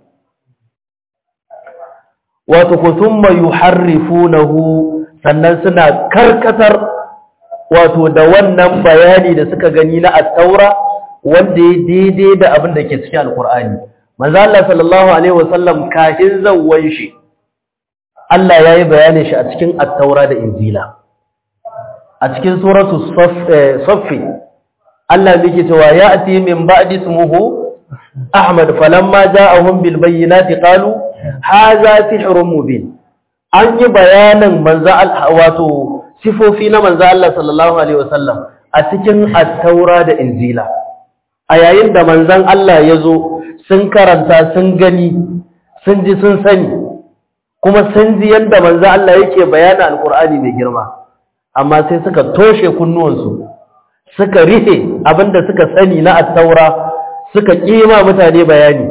wato kutumma yuharrifunahu sannan suna karkatar wato da wannan bayani da suka gani na at-taura wanda ya daidai da abin da ke cikin alqur'ani manzo Allah sallallahu alaihi wasallam kafin zawwan shi Allah yayi bayanin shi a cikin at-taura da injila a cikin suratu saffi Allah yake cewa ya'ti min ba'di ismuhu Ahmad falamma ja'ahum bil bayyinati qalu hadha sihrun mubin an yi bayanin manzo wato sifofi na manzo Allah sallallahu alaihi wasallam a cikin at-taura da injila a yayin da manzon Allah ya zo sun karanta sun gani sun ji sun sani kuma sun ji yadda manzo Allah yake bayanin alqur'ani mai girma amma sai suka toshe kunnuwansu suka rihe abinda suka sani na attaura suka kima mutane bayani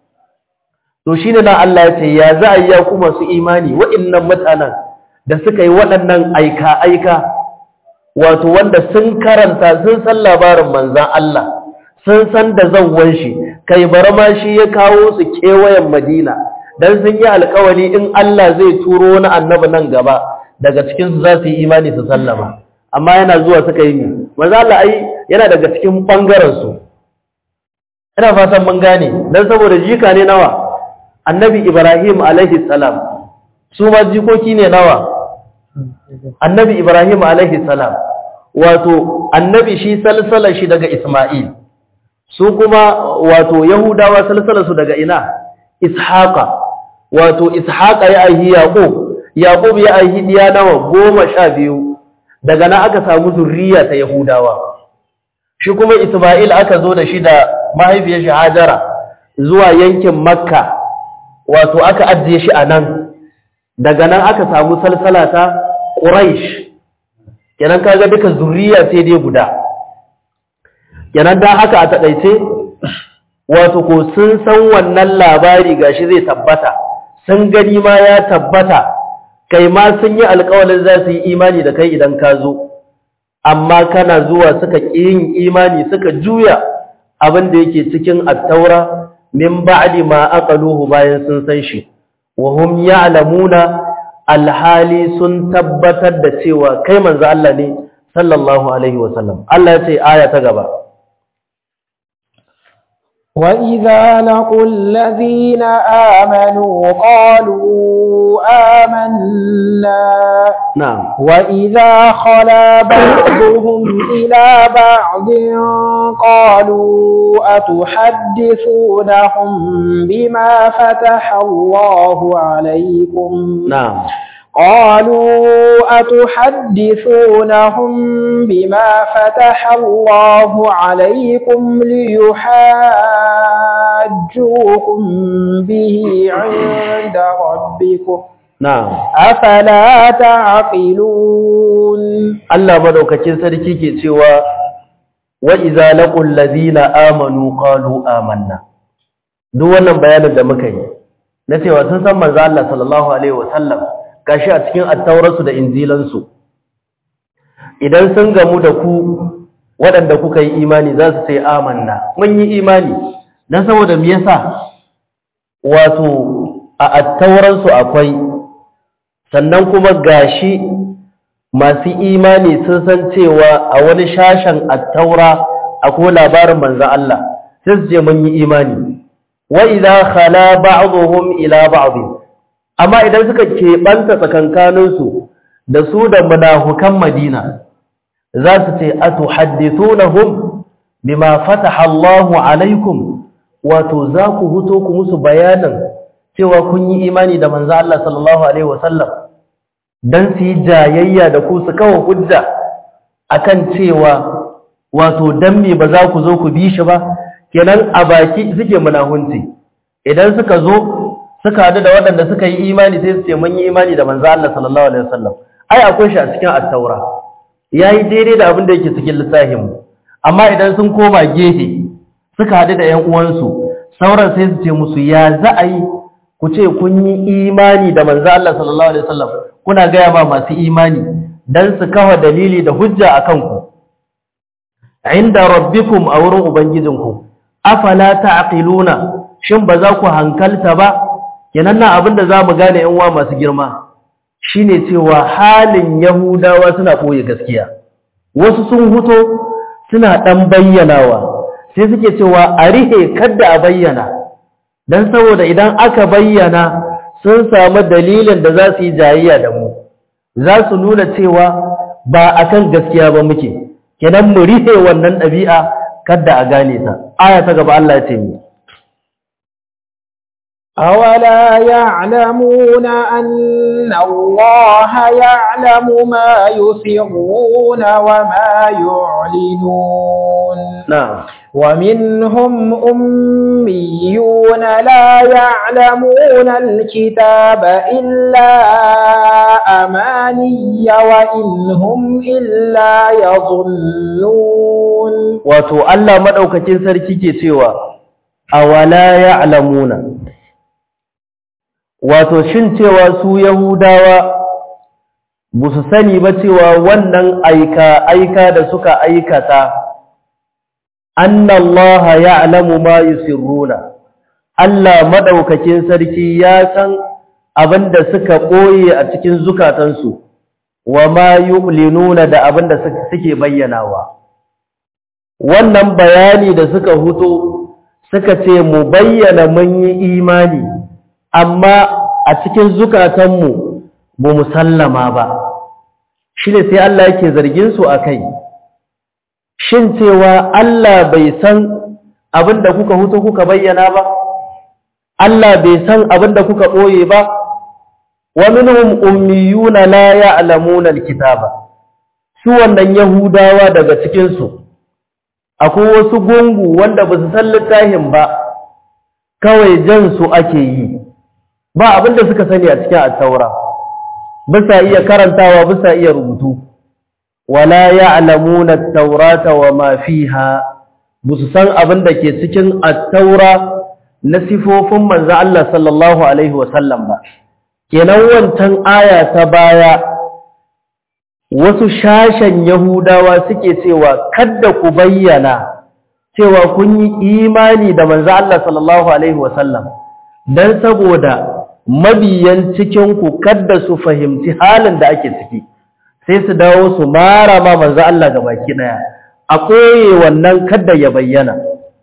to shine na Allah ya ce ya za a yi ku masu imani wa'annan mutanen da suka yi waɗannan aika aika wato wanda sun karanta sun san labarin manzan Allah sun san da zawwan shi kai bar ma shi ya kawo su kewayen Madina dan sun yi alƙawari in Allah zai turo wani annabi nan gaba daga cikin su za su yi imani su sallama amma yana zuwa suka yi mi manzo Allah ai yana daga cikin bangaren su ina fatan mun gane dan saboda jika ne nawa annabi Ibrahim alaihi salam su ma jikoki ne nawa annabi Ibrahim alaihi salam wato annabi shi salsalar shi daga Isma'il su kuma wato Yahudawa salsalar su daga ina Ishaqa wato Ishaqa ya aihi Yaqub Yaqub ya aihi diya nawa goma sha biyu daga nan aka samu zurriya ta Yahudawa shi kuma Isma'il aka zo da shi da mahaifiyar shi Hajara zuwa yankin Makka wato aka ajiye shi a nan daga nan aka samu salsala ta Quraysh kenan kaga duka zurriya sai dai guda kenan dan haka a takaice wato ko sun san wannan labari gashi zai tabbata sun gani ma ya tabbata kai ma sun yi alƙawarin za su yi imani da kai idan ka zo amma kana zuwa suka ƙi yin imani suka juya abin da yake cikin attaura min ba'di ma aqaluhu bayan sun san shi wa hum ya'lamuna alhali sun tabbatar da cewa kai manzo Allah ne sallallahu alaihi wa sallam Allah ya ce aya ta gaba وإذا لقوا الذين آمنوا قالوا آمنا نعم وإذا خلا بعضهم إلى بعض قالوا أتحدثونهم بما فتح الله عليكم نعم قالوا أتحدثونهم بما فتح الله عليكم ليحاجوكم به عند ربكم نعم أفلا تعقلون Allah madaukakin sarki ke cewa wa idza laqul ladina amanu qalu amanna duk wannan bayanin da muka yi na cewa sun san manzo Allah sallallahu alaihi wasallam gashi a cikin attaurarsu da injilansu idan sun gamu da ku waɗanda kuka yi imani za su ce amanna mun yi imani don saboda me yasa wato a attauransu akwai sannan kuma gashi masu imani sun san cewa a wani shashen attaura akwai labarin manzan Allah sai su ce mun yi imani wa idza khala ba'dhum ila ba'd amma idan suka keɓanta tsakankaninsu da su da munafukan Madina za su ce atuhaddithunahum bima fataha Allahu alaikum wato za ku huto ku musu bayanin cewa kun yi imani da manzo Allah sallallahu alaihi wasallam dan su yi jayayya da ku su kawo hujja akan cewa wato dan me ba za ku zo ku bi shi ba kenan a baki suke munahunci idan suka zo suka hadu da waɗanda suka yi imani sai su ce mun yi imani da manzo Allah sallallahu alaihi wasallam ai akwai shi a cikin at-taura yayi daidai da abin da yake cikin littafin mu amma idan sun koma gefe suka hadu da ƴan uwansu sauran sai su ce musu ya za a yi ku ce kun yi imani da manzo Allah sallallahu alaihi wasallam kuna gaya ma masu imani dan su kafa dalili da hujja akan ku inda rabbikum a wurin ubangijinku afala ta'qiluna shin ba za ku hankalta ba kenan nan abinda zamu gane yan uwa masu girma shine cewa halin yahudawa suna boye gaskiya wasu sun huto suna dan bayyanawa sai suke cewa a rihe kada a bayyana dan saboda idan aka bayyana sun samu dalilin da za su yi jayayya da mu za su nuna cewa ba akan gaskiya ba muke kenan mu rihe wannan ɗabi'a kada a gane ta aya ta gaba Allah ya ce mu أولا يعلمون أن الله يعلم ما يسرون وما يعلنون na'am ومنهم أميون لا يعلمون الكتاب إلا أماني وإن هم إلا يظنون wato Allah madaukakin sarki ke cewa awala ya'lamuna wato shin cewa su yahudawa ba su sani ba cewa wannan aika aika da suka aikata annallaha ya'lamu ma yusirruna Allah madaukakin sarki ya san abinda suka koye a cikin zukatansu wa ma yu'linuna da abinda suke bayyanawa wannan bayani da suka huto suka ce mu bayyana mun yi imani amma a cikin zukatanmu ba mu sallama ba shi ne sai Allah yake zargin su a kai shin cewa Allah bai san abin da kuka huto kuka bayyana ba Allah bai san abin da kuka ɓoye ba wa minhum ummiyuna la ya'lamuna alkitaba su wannan yahudawa daga cikin su akwai wasu gungu wanda ba su san littafin ba kawai jan su ake yi ba abin da suka sani a cikin at-taura bisa iya karantawa bisa iya rubutu wala ya'lamuna at-taurata wa ma fiha busu san abin da ke cikin at-taura na sifofin manzo Allah sallallahu alaihi wa sallam ba kenan wancan aya ta baya wasu shashen yahudawa suke cewa kada ku bayyana cewa kun yi imani da manzo Allah sallallahu alaihi wa sallam dan saboda mabiyan cikinku kadda su fahimci halin da ake ciki sai su dawo su mara ma manzo Allah ga baki daya a koye wannan kadda ya bayyana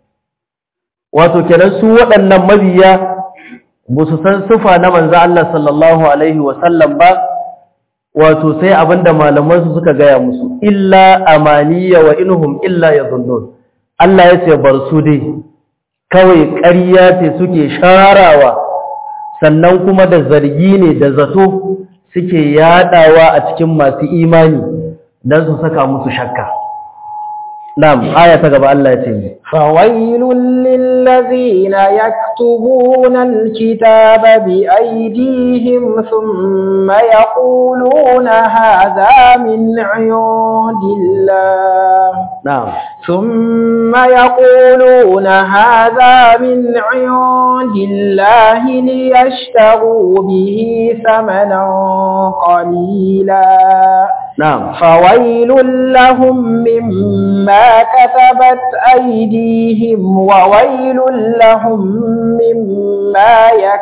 wato kenan su waɗannan mabiya ba su san sufa na manzo Allah sallallahu alaihi wa sallam ba wato sai abinda malaman su suka gaya musu illa amaniya wa inhum illa yadhunnun Allah ya ce bar su dai kawai ƙarya ce suke sharawa sannan kuma da zargi ne da zato suke yadawa a cikin masu imani don su saka musu shakka na'am aya ta gaba Allah ya ce ne فويل للذين يكتبون الكتاب بأيديهم ثم يقولون هذا من عند الله نعم ثم يقولون هذا من عند الله ليشتروا به ثمنا قليلا نعم فويل لهم مما كتبت أيديهم وويل لهم مما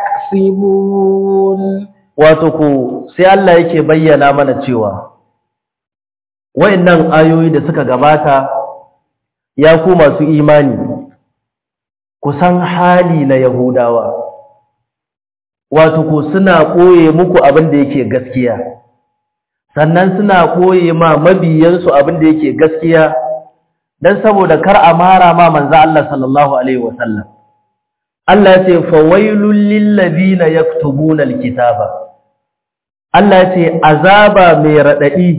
يكسبون wato ku sai Allah yake bayyana mana cewa wayannan ayoyi da suka gabata ya ku masu imani kusan hali na Yahudawa wato ku suna koye muku abin da yake gaskiya sannan suna koye ma mabiyansu abin da yake gaskiya dan saboda kar a mara ma manzo Allah sallallahu alaihi wasallam Allah ya ce fawailul lil ladina yaktubuna alkitaba Allah ya ce azaba mai radadi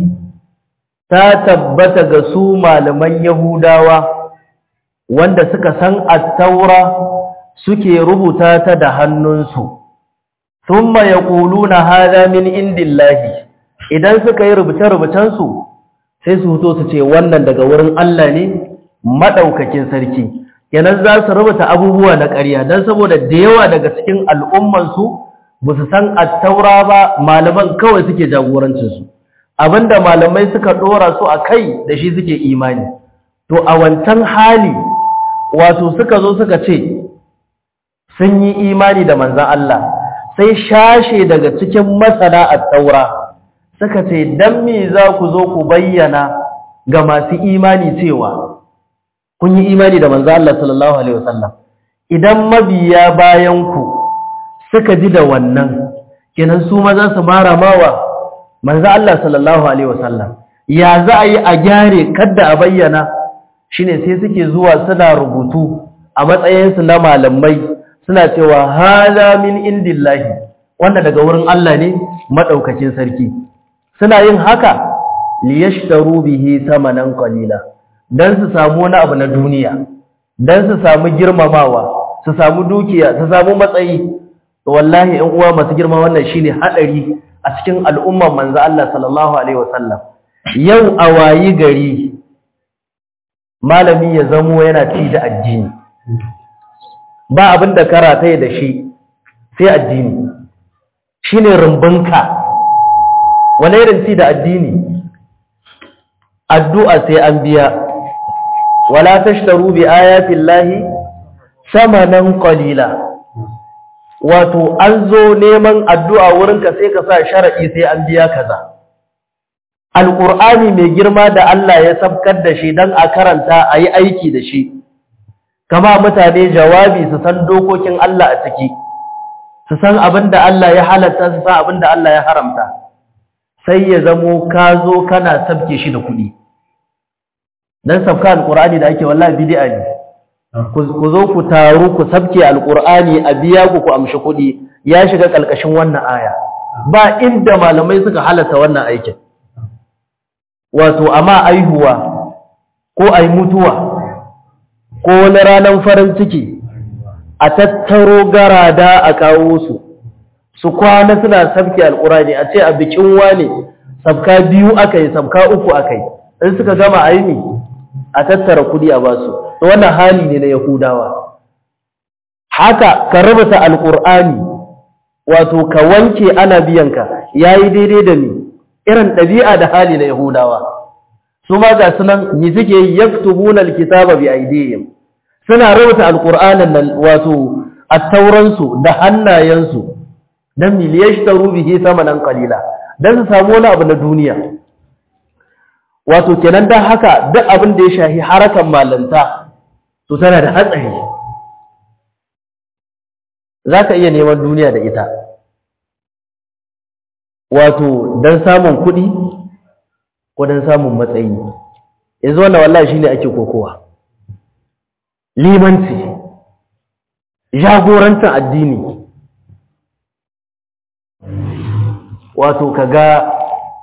ta tabbata ga su malaman Yahudawa wanda suka san at-taura suke rubuta ta da hannunsu thumma yaquluna hadha min indillahi idan suka yi rubuce-rubucen su sai su fito su ce wannan daga wurin Allah ne madaukakin sarki kenan za su rubuta abubuwa na ƙarya don saboda da yawa daga cikin al'ummansu ba su san attaura ba malaman kawai suke jagorancinsu abinda malamai suka ɗora su a kai da shi suke imani to a wancan hali wato suka zo suka ce sun yi imani da manzan Allah sai shashe daga cikin masana attaura suka ce don me za ku zo ku bayyana ga masu imani cewa kun yi imani da manzo Allah sallallahu alaihi wasallam idan mabiya bayan ku suka ji da wannan kenan su ma za su mara mawa manzo Allah sallallahu alaihi wasallam ya za a yi a gyare kadda a bayyana shine sai suke zuwa suna rubutu a matsayin su na malamai suna cewa hada min indillahi wanda daga wurin Allah ne madaukakin sarki suna yin haka liyashtaru bihi samanan qalila don su samu wani abu na duniya don su samu girmamawa su samu dukiya su samu matsayi wallahi in uwa masu girma wannan shine hadari a cikin al'umman manzo Allah sallallahu alaihi wasallam yau a wayi gari malami ya zamo yana ci da addini ba abin da karata da shi sai addini shine rumbunka wani irin ci da addini addu'a sai an biya wala tashtaru bi ayati llahi samanan qalila wato an zo neman addu'a wurinka sai ka sa sharadi sai an biya kaza alqur'ani mai girma da Allah ya sabkar da shi dan a karanta ayi aiki da shi kama mutane jawabi su san dokokin Allah a ciki su san abinda Allah ya halatta su san abinda Allah ya haramta sai ya zamo ka zo kana sabke shi da kuɗi dan sabka alqur'ani da ake wallahi bid'a ne ku zo ku taru ku sabke alqur'ani a biya ku ku amshi kuɗi ya shiga kalkashin wannan aya ba inda malamai suka halatta wannan aikin wato amma aihuwa ko ai mutuwa ko wani ranar farin ciki a tattaro garada a kawo su su kwana suna sabke alqur'ani a ce a bikin wane sabka biyu akai sabka uku akai in suka gama aini a tattara kudi a basu to wannan hali ne na yahudawa haka ka rubuta alqur'ani wato ka wanke ana biyanka yayi daidai da ni irin dabi'a da hali na yahudawa su ma ga sunan ni suke yaktubuna alkitaba bi aydihim suna rubuta alqur'anin nan wato at-tauran su da hannayen su dan miliyashtaru bihi samanan qalila dan su samu wani abu na duniya wato kenan dan haka duk abin da ya shahi harakan malanta to tana da hatsari zaka iya neman duniya da ita wato dan samun kuɗi ko dan samun matsayi yanzu wannan wallahi shine ake kokowa limanci jagorantar addini wato kaga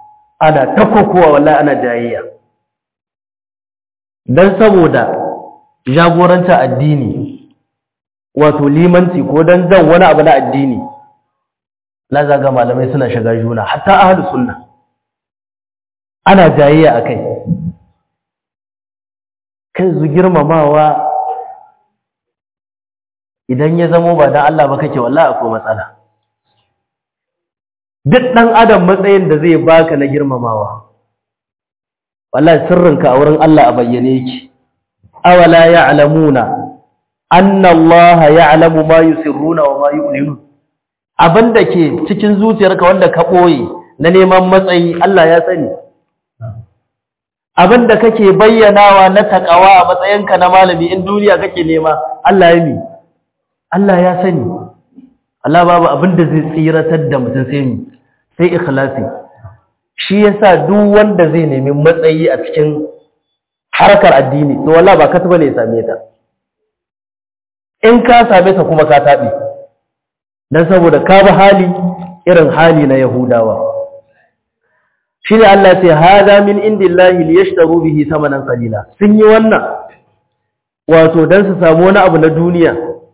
ana ta kokowa wallahi ana jayayya dan saboda jagoranta addini wato limanci ko don jan wani abu na addini la zaga malamai suna shiga juna hatta ahlus sunna ana jayayya akai kai zu girmamawa idan ya zamo ba dan Allah ba kake wallahi akwai matsala duk dan adam matsayin da zai baka na girmamawa wallahi sirrinka a wurin Allah a bayyane yake awala ya'lamuna anna Allah ya'lamu ma yusirruna wa ma yu'linun abinda ke cikin zuciyarka wanda ka boye na neman matsayi Allah ya sani abinda kake bayyanawa na takawa a matsayinka na malami in duniya kake nema Allah ya mi Allah ya sani Allah babu abinda zai tsiratar da mutum sai mi sai ikhlasi shi yasa duk wanda zai nemi matsayi a cikin harkar addini to wallahi ba ka ne ya same ta in ka same ta kuma ka taɓe don saboda ka bi hali irin hali na yahudawa shi ne Allah ce haza min indillahi liyashtaru bihi samanan qalila sun yi wannan wato don su samu wani abu na duniya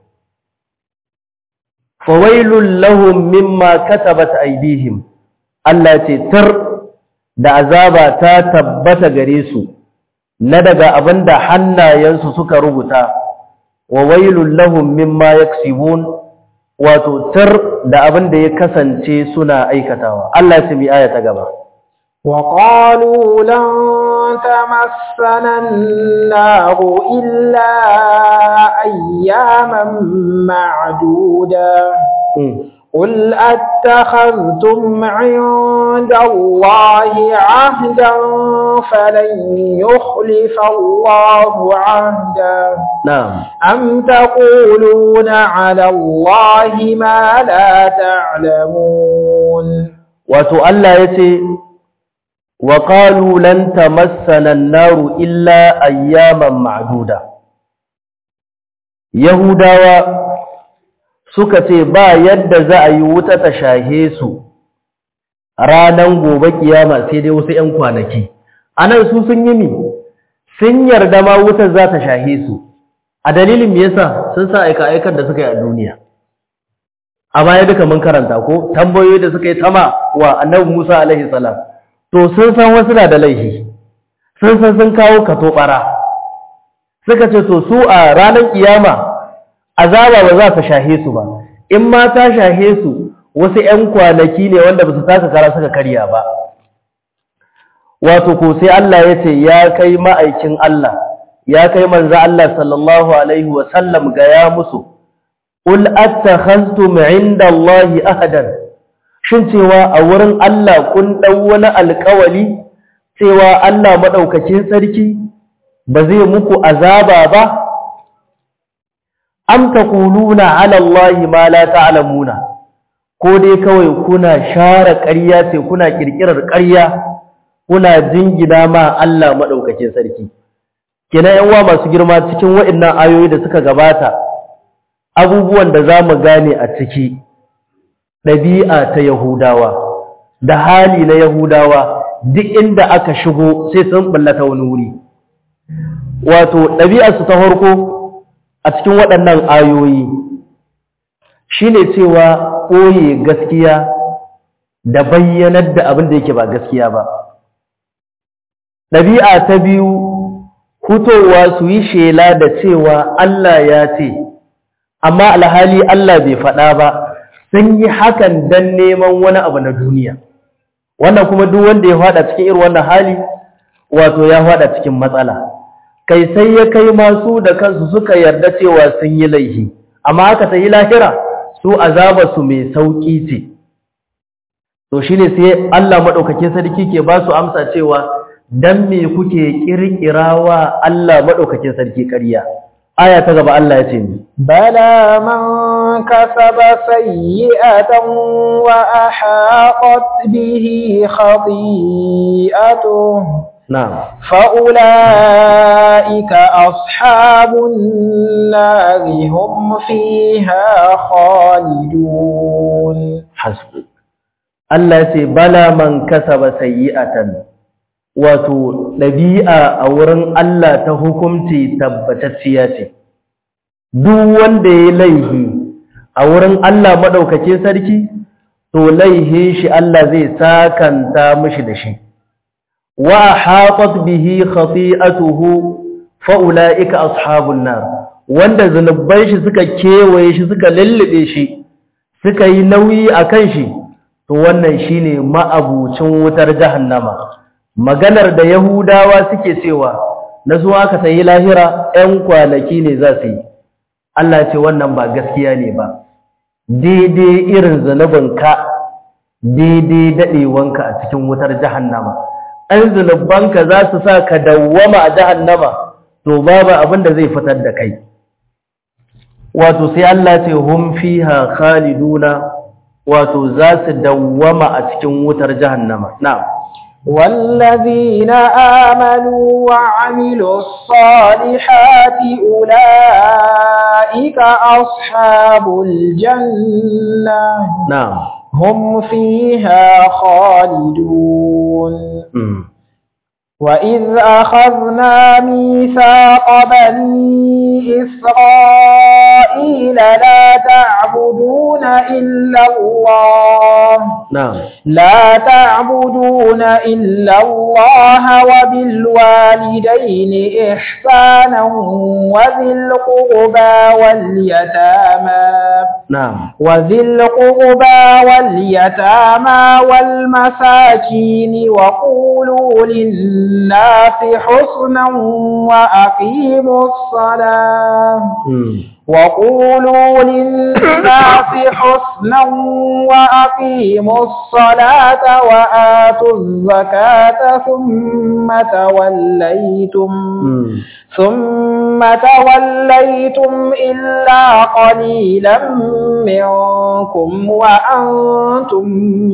fawailul lahum mimma katabat aydihim Allah ce tar da azaba ta tabbata gare su na daga abinda hannayensu suka rubuta wa wailul lahum mimma yaksibun wato tar da abin da ya kasance suna aikatawa Allah ya mi aya ta gaba wa qalu lan tamassana an-nar illa ayyaman ma'duda قل أتخذتم عند الله عهدا فلن يخلف الله عهدا نعم أم تقولون على الله ما لا تعلمون وتؤلى يتي وقالوا لن تمسنا النار إلا أياما معدودة يهودا suka ce ba yadda za a yi wuta ta shahe su ranan gobe kiyama sai dai wasu ‘yan kwanaki anan su sun yi mi sun yarda ma wutar za ta shahe su a dalilin me yasa sun sa aika aikar da suka yi a duniya a baya duka mun karanta ko tambayoyi da suka yi tama wa annabi Musa alaihi salam to sun san wasu na da laifi sun san sun kawo kato bara suka ce to su a ranar kiyama azaba ba za ta shahe su ba in ma ta shahe su wasu ƴan kwanaki ne wanda ba su taka kara suka karya ba wato ko sai Allah ya ce ya kai ma'aikin Allah ya kai manzo Allah sallallahu alaihi wa sallam ga ya musu ul attakhaztum inda Allah ahadan shin cewa a wurin Allah kun dau wani alƙawali cewa Allah madaukakin sarki ba zai muku azaba ba am taquluna ala Allah ma la ta'lamuna ko dai kawai kuna share ƙarya ce kuna kirkirar ƙarya kuna jingina ma Allah madaukakin sarki kina yan uwa masu girma cikin waɗannan ayoyi da suka gabata abubuwan da zamu gane a ciki ɗabi'a ta Yahudawa da hali na Yahudawa duk inda aka shigo sai sun ballata wani wuri wato ɗabi'arsu ta farko a cikin waɗannan ayoyi shine cewa ɓoye gaskiya da bayyanar da abin da yake ba gaskiya ba ɗabi'a ta biyu hutowa su yi shela da cewa Allah ya ce amma alhali Allah bai faɗa ba sun yi hakan don neman wani abu na duniya wannan kuma duk wanda ya faɗa cikin irin wannan hali wato ya faɗa cikin matsala kai sai ya kai masu da kansu suka yarda cewa sun yi laihi amma aka ta yi lahira su azabarsu mai sauƙi ce to shi ne sai Allah maɗaukakin sarki ke ba su amsa cewa don me kuke ƙirƙirawa Allah maɗaukakin sarki ƙarya aya ta gaba Allah ya ce ni بلى من كسب سيئة وأحاطت به خطيئته na'am فأولئك أصحاب النار هم فيها خالدون hasbu Allah ya ce bala man kasaba sayyi'atan wato ɗabi'a a wurin Allah ta hukumci tabbatacciya ce duk wanda ya laihi a wurin Allah maɗaukakin sarki to laihin shi Allah zai sakanta mishi da shi wa hatat bihi khati'atuhu fa ulaika ashabun nar wanda zanuban shi suka kewaye shi suka lullube shi suka yi nauyi akan shi to wannan shine ma'abucin wutar jahannama maganar da yahudawa suke cewa na zuwa ka sayi lahira 'yan kwanaki ne za su yi Allah ce wannan ba gaskiya ne ba daidai irin zanubinka daidai daɗewanka a cikin wutar jahannama ɗan zunubanka za su sa ka dawwama a jahannama to babu abin da zai fitar da kai wato sai Allah ce hum fiha khaliduna wato za su dawwama a cikin wutar jahannama na'am والذين آمنوا وعملوا الصالحات أولئك أصحاب الجنة na'am هم فيها خالدون mm. وإذ أخذنا ميثاق بني إسرائيل لا تعبدون إلا الله na'am لا تعبدون إلا الله وبالوالدين إحسانا وذي القربى واليتامى na'am وذي القربى واليتامى والمساكين وقولوا للناس حسنا وأقيموا الصلاة mm. وقولوا للناس حسنا وأقيموا الصلاة وآتوا الزكاة ثم توليتم mm. ثم توليتم إلا قليلا منكم وأنتم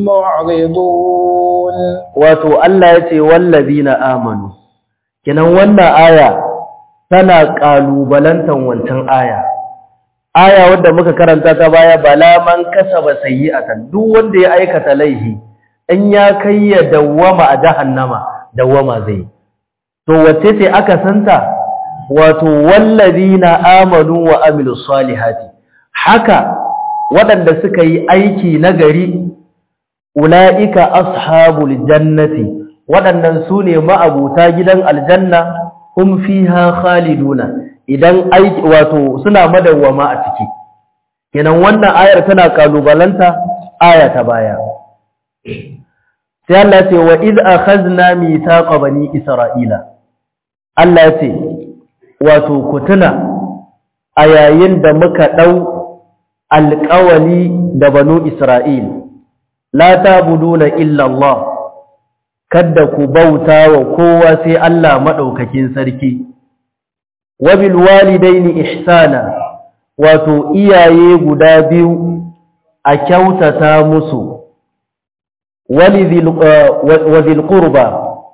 معرضون wato Allah ya ce wallazina amanu kinan wannan aya tana kalubalantan wancan aya aya wadda muka karanta ta baya bala man kasaba sayyi'atan duk wanda ya aikata laifi in ya kai ya dawwama a jahannama dawwama zai to wace ce aka santa wato wallazina amanu wa amilus salihati haka waɗanda suka yi aiki nagari ula'ika ashabul jannati waɗannan su ne ma'abuta gidan aljanna hum fiha khaliduna idan aiki wato suna madawwama a ciki kenan wannan ayar tana kalubalanta aya ta baya sai Allah ce wa iz akhadna mithaqa bani isra'ila Allah ce wato ku tuna a yayin da muka dau alƙawali da banu isra'il la tabuduna illa Allah kada ku bauta wa kowa sai Allah madaukakin sarki wa bil walidaini ihsana wato iyaye guda biyu a kyautata musu wa zil qurba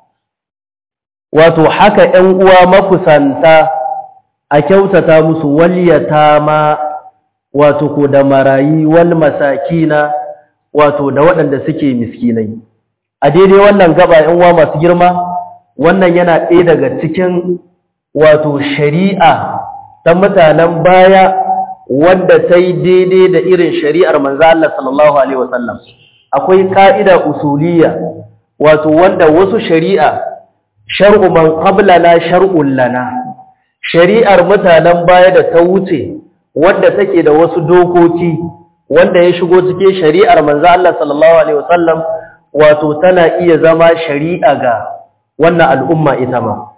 wato haka ƴan uwa makusanta a kyautata musu wal yatama wato ko da marayi wal masakina wato da waɗanda suke miskinai a daidai wannan gaba yan uwa masu girma wannan yana ɗaya daga cikin wato shari'a ta mutanen baya wanda ta yi daidai da irin shari'ar manzo Allah sallallahu alaihi wasallam akwai ka'ida usuliyya wato wanda wasu shari'a shar'u man qablana shar'un lana shari'ar mutanen baya da ta wuce wanda take da wasu dokoki wanda ya shigo cikin shari'ar manzo Allah sallallahu alaihi wasallam wato tana iya zama shari'a ga wannan al'umma ita ma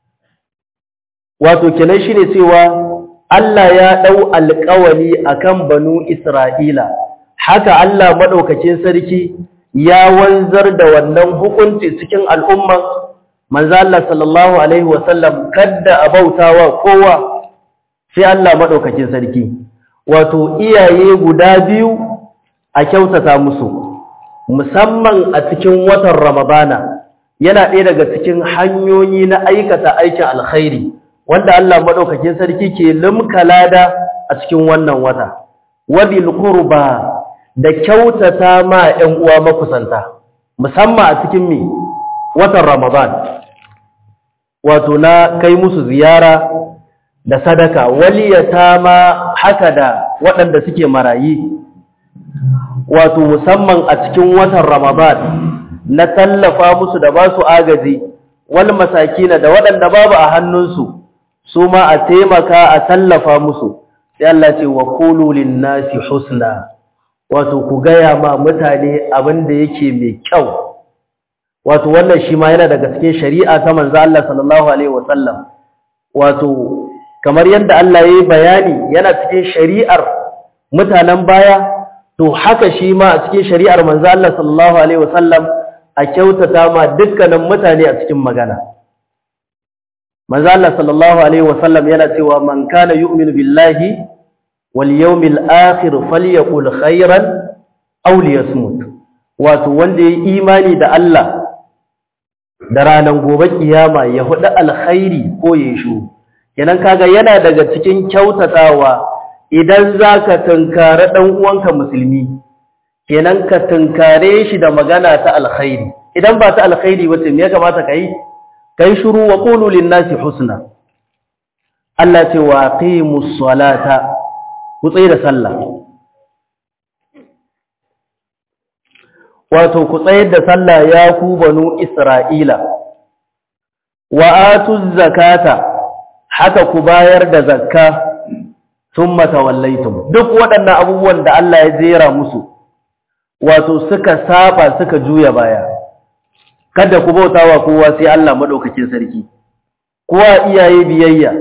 wato kenan shine cewa Allah ya dau alƙawari akan banu Isra'ila haka Allah madaukakin sarki ya wanzar da wannan hukunci cikin al'umma manzo Allah sallallahu alaihi wasallam kadda abautawa kowa sai Allah madaukakin sarki wato iyaye guda biyu a kyautata musu musamman a cikin watan Ramadana yana ɗaya daga cikin hanyoyi na aikata aikin alkhairi wanda Allah madaukakin sarki ke limka lada a cikin wannan wata wabil qurba da kyautata ma ƴan uwa makusanta musamman a cikin mi watan Ramadan wato na kai musu ziyara da sadaka waliyata ma haka da waɗanda suke marayi wato musamman a cikin watan Ramadan na tallafa musu da ba su agaji wal masakina da waɗanda babu a hannunsu su ma a taimaka a tallafa musu sai Allah ce wa qulu lin-nasi husna wato ku gaya ma mutane abin da yake mai kyau wato wannan shi ma yana daga cikin shari'a ta manzo Allah sallallahu alaihi wasallam wato kamar yadda Allah yayi bayani yana cikin shari'ar mutanen baya to haka shi ma a cikin shari'ar manzo Allah sallallahu alaihi wasallam a kyautata ma dukkanin mutane a cikin magana manzo Allah sallallahu alaihi wasallam yana cewa man kana yu'minu billahi wal yawmil akhir falyaqul khairan aw liyasmut wato wanda yayi imani da Allah da ranar gobe kiyama ya hudu alkhairi ko ya shu kenan kaga yana daga cikin kyautatawa idan zaka tunkare dan uwanka musulmi kenan ka tunkare shi da magana ta alkhairi idan ba ta alkhairi wace me ya kamata kai kai shiru wa qulu lin-nasi husna Allah ce wa aqimus salata ku tsaye da sallah wato ku tsayar da sallah ya ku banu Isra'ila, wa atuz zakata haka ku bayar da zakka sun matawallaitum duk waɗannan abubuwan da Allah ya jera musu, wato suka saba suka juya baya, kada ku bauta wa kowa sai Allah maɗaukakin sarki, kowa iyaye biyayya,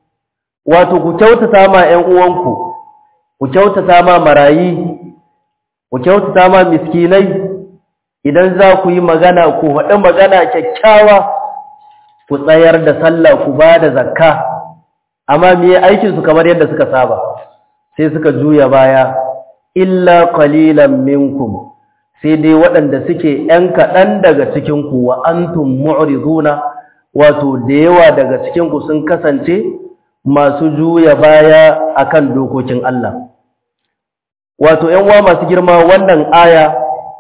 wato ku kyautata ma ‘yan uwanku, ku kyautata ma marayi, ku kyautata ma miskinai, idan za ku yi magana ku haɗi magana kyakkyawa ku tsayar da sallah ku ba da zakka amma me aikinsu kamar yadda suka saba sai suka juya baya illa qalilan minkum sai dai waɗanda suke ‘yan kaɗan daga cikinku wa antum mu'riduna wato da yawa daga cikinku sun kasance masu juya baya akan dokokin Allah wato ‘yan uwa masu girma wannan aya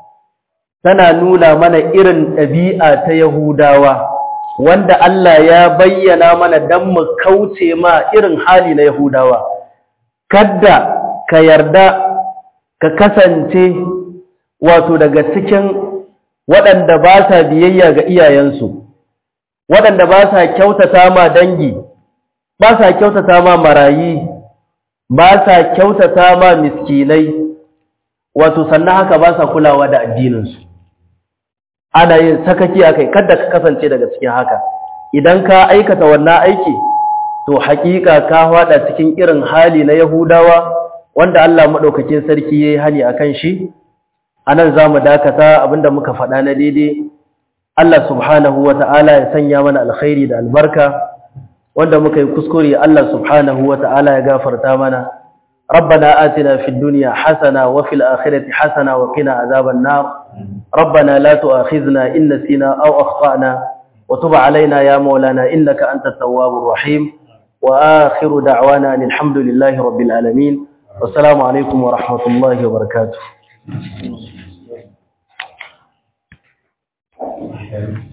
tana nuna mana irin ɗabi'a ta Yahudawa wanda Allah ya bayyana mana don mu kauce ma irin hali na Yahudawa. Kadda ka yarda ka kasance wato daga cikin waɗanda ba sa biyayya ga iyayensu, waɗanda ba sa kyautata ma dangi, ba sa kyautata ma marayi, ba sa kyautata ma miskinai, wato sannan haka ba sa kulawa da addininsu. ana yin sakaki a kai kada ka kasance daga cikin haka idan ka aikata wannan aiki to haƙiƙa ka hada cikin irin hali na yahudawa wanda Allah madaukakin sarki yayi hani akan shi anan zamu dakata abinda muka faɗa na daidai Allah subhanahu wata'ala ya sanya mana alkhairi da albarka wanda muka yi kuskure Allah subhanahu wata'ala ya gafarta mana ربنا آتنا في الدنيا حسنة وفي الآخرة حسنة وقنا عذاب النار ربنا لا تؤاخذنا إن نسينا أو أخطأنا وتب علينا يا مولانا إنك أنت التواب الرحيم وآخر دعوانا أن الحمد لله رب العالمين والسلام عليكم ورحمة الله وبركاته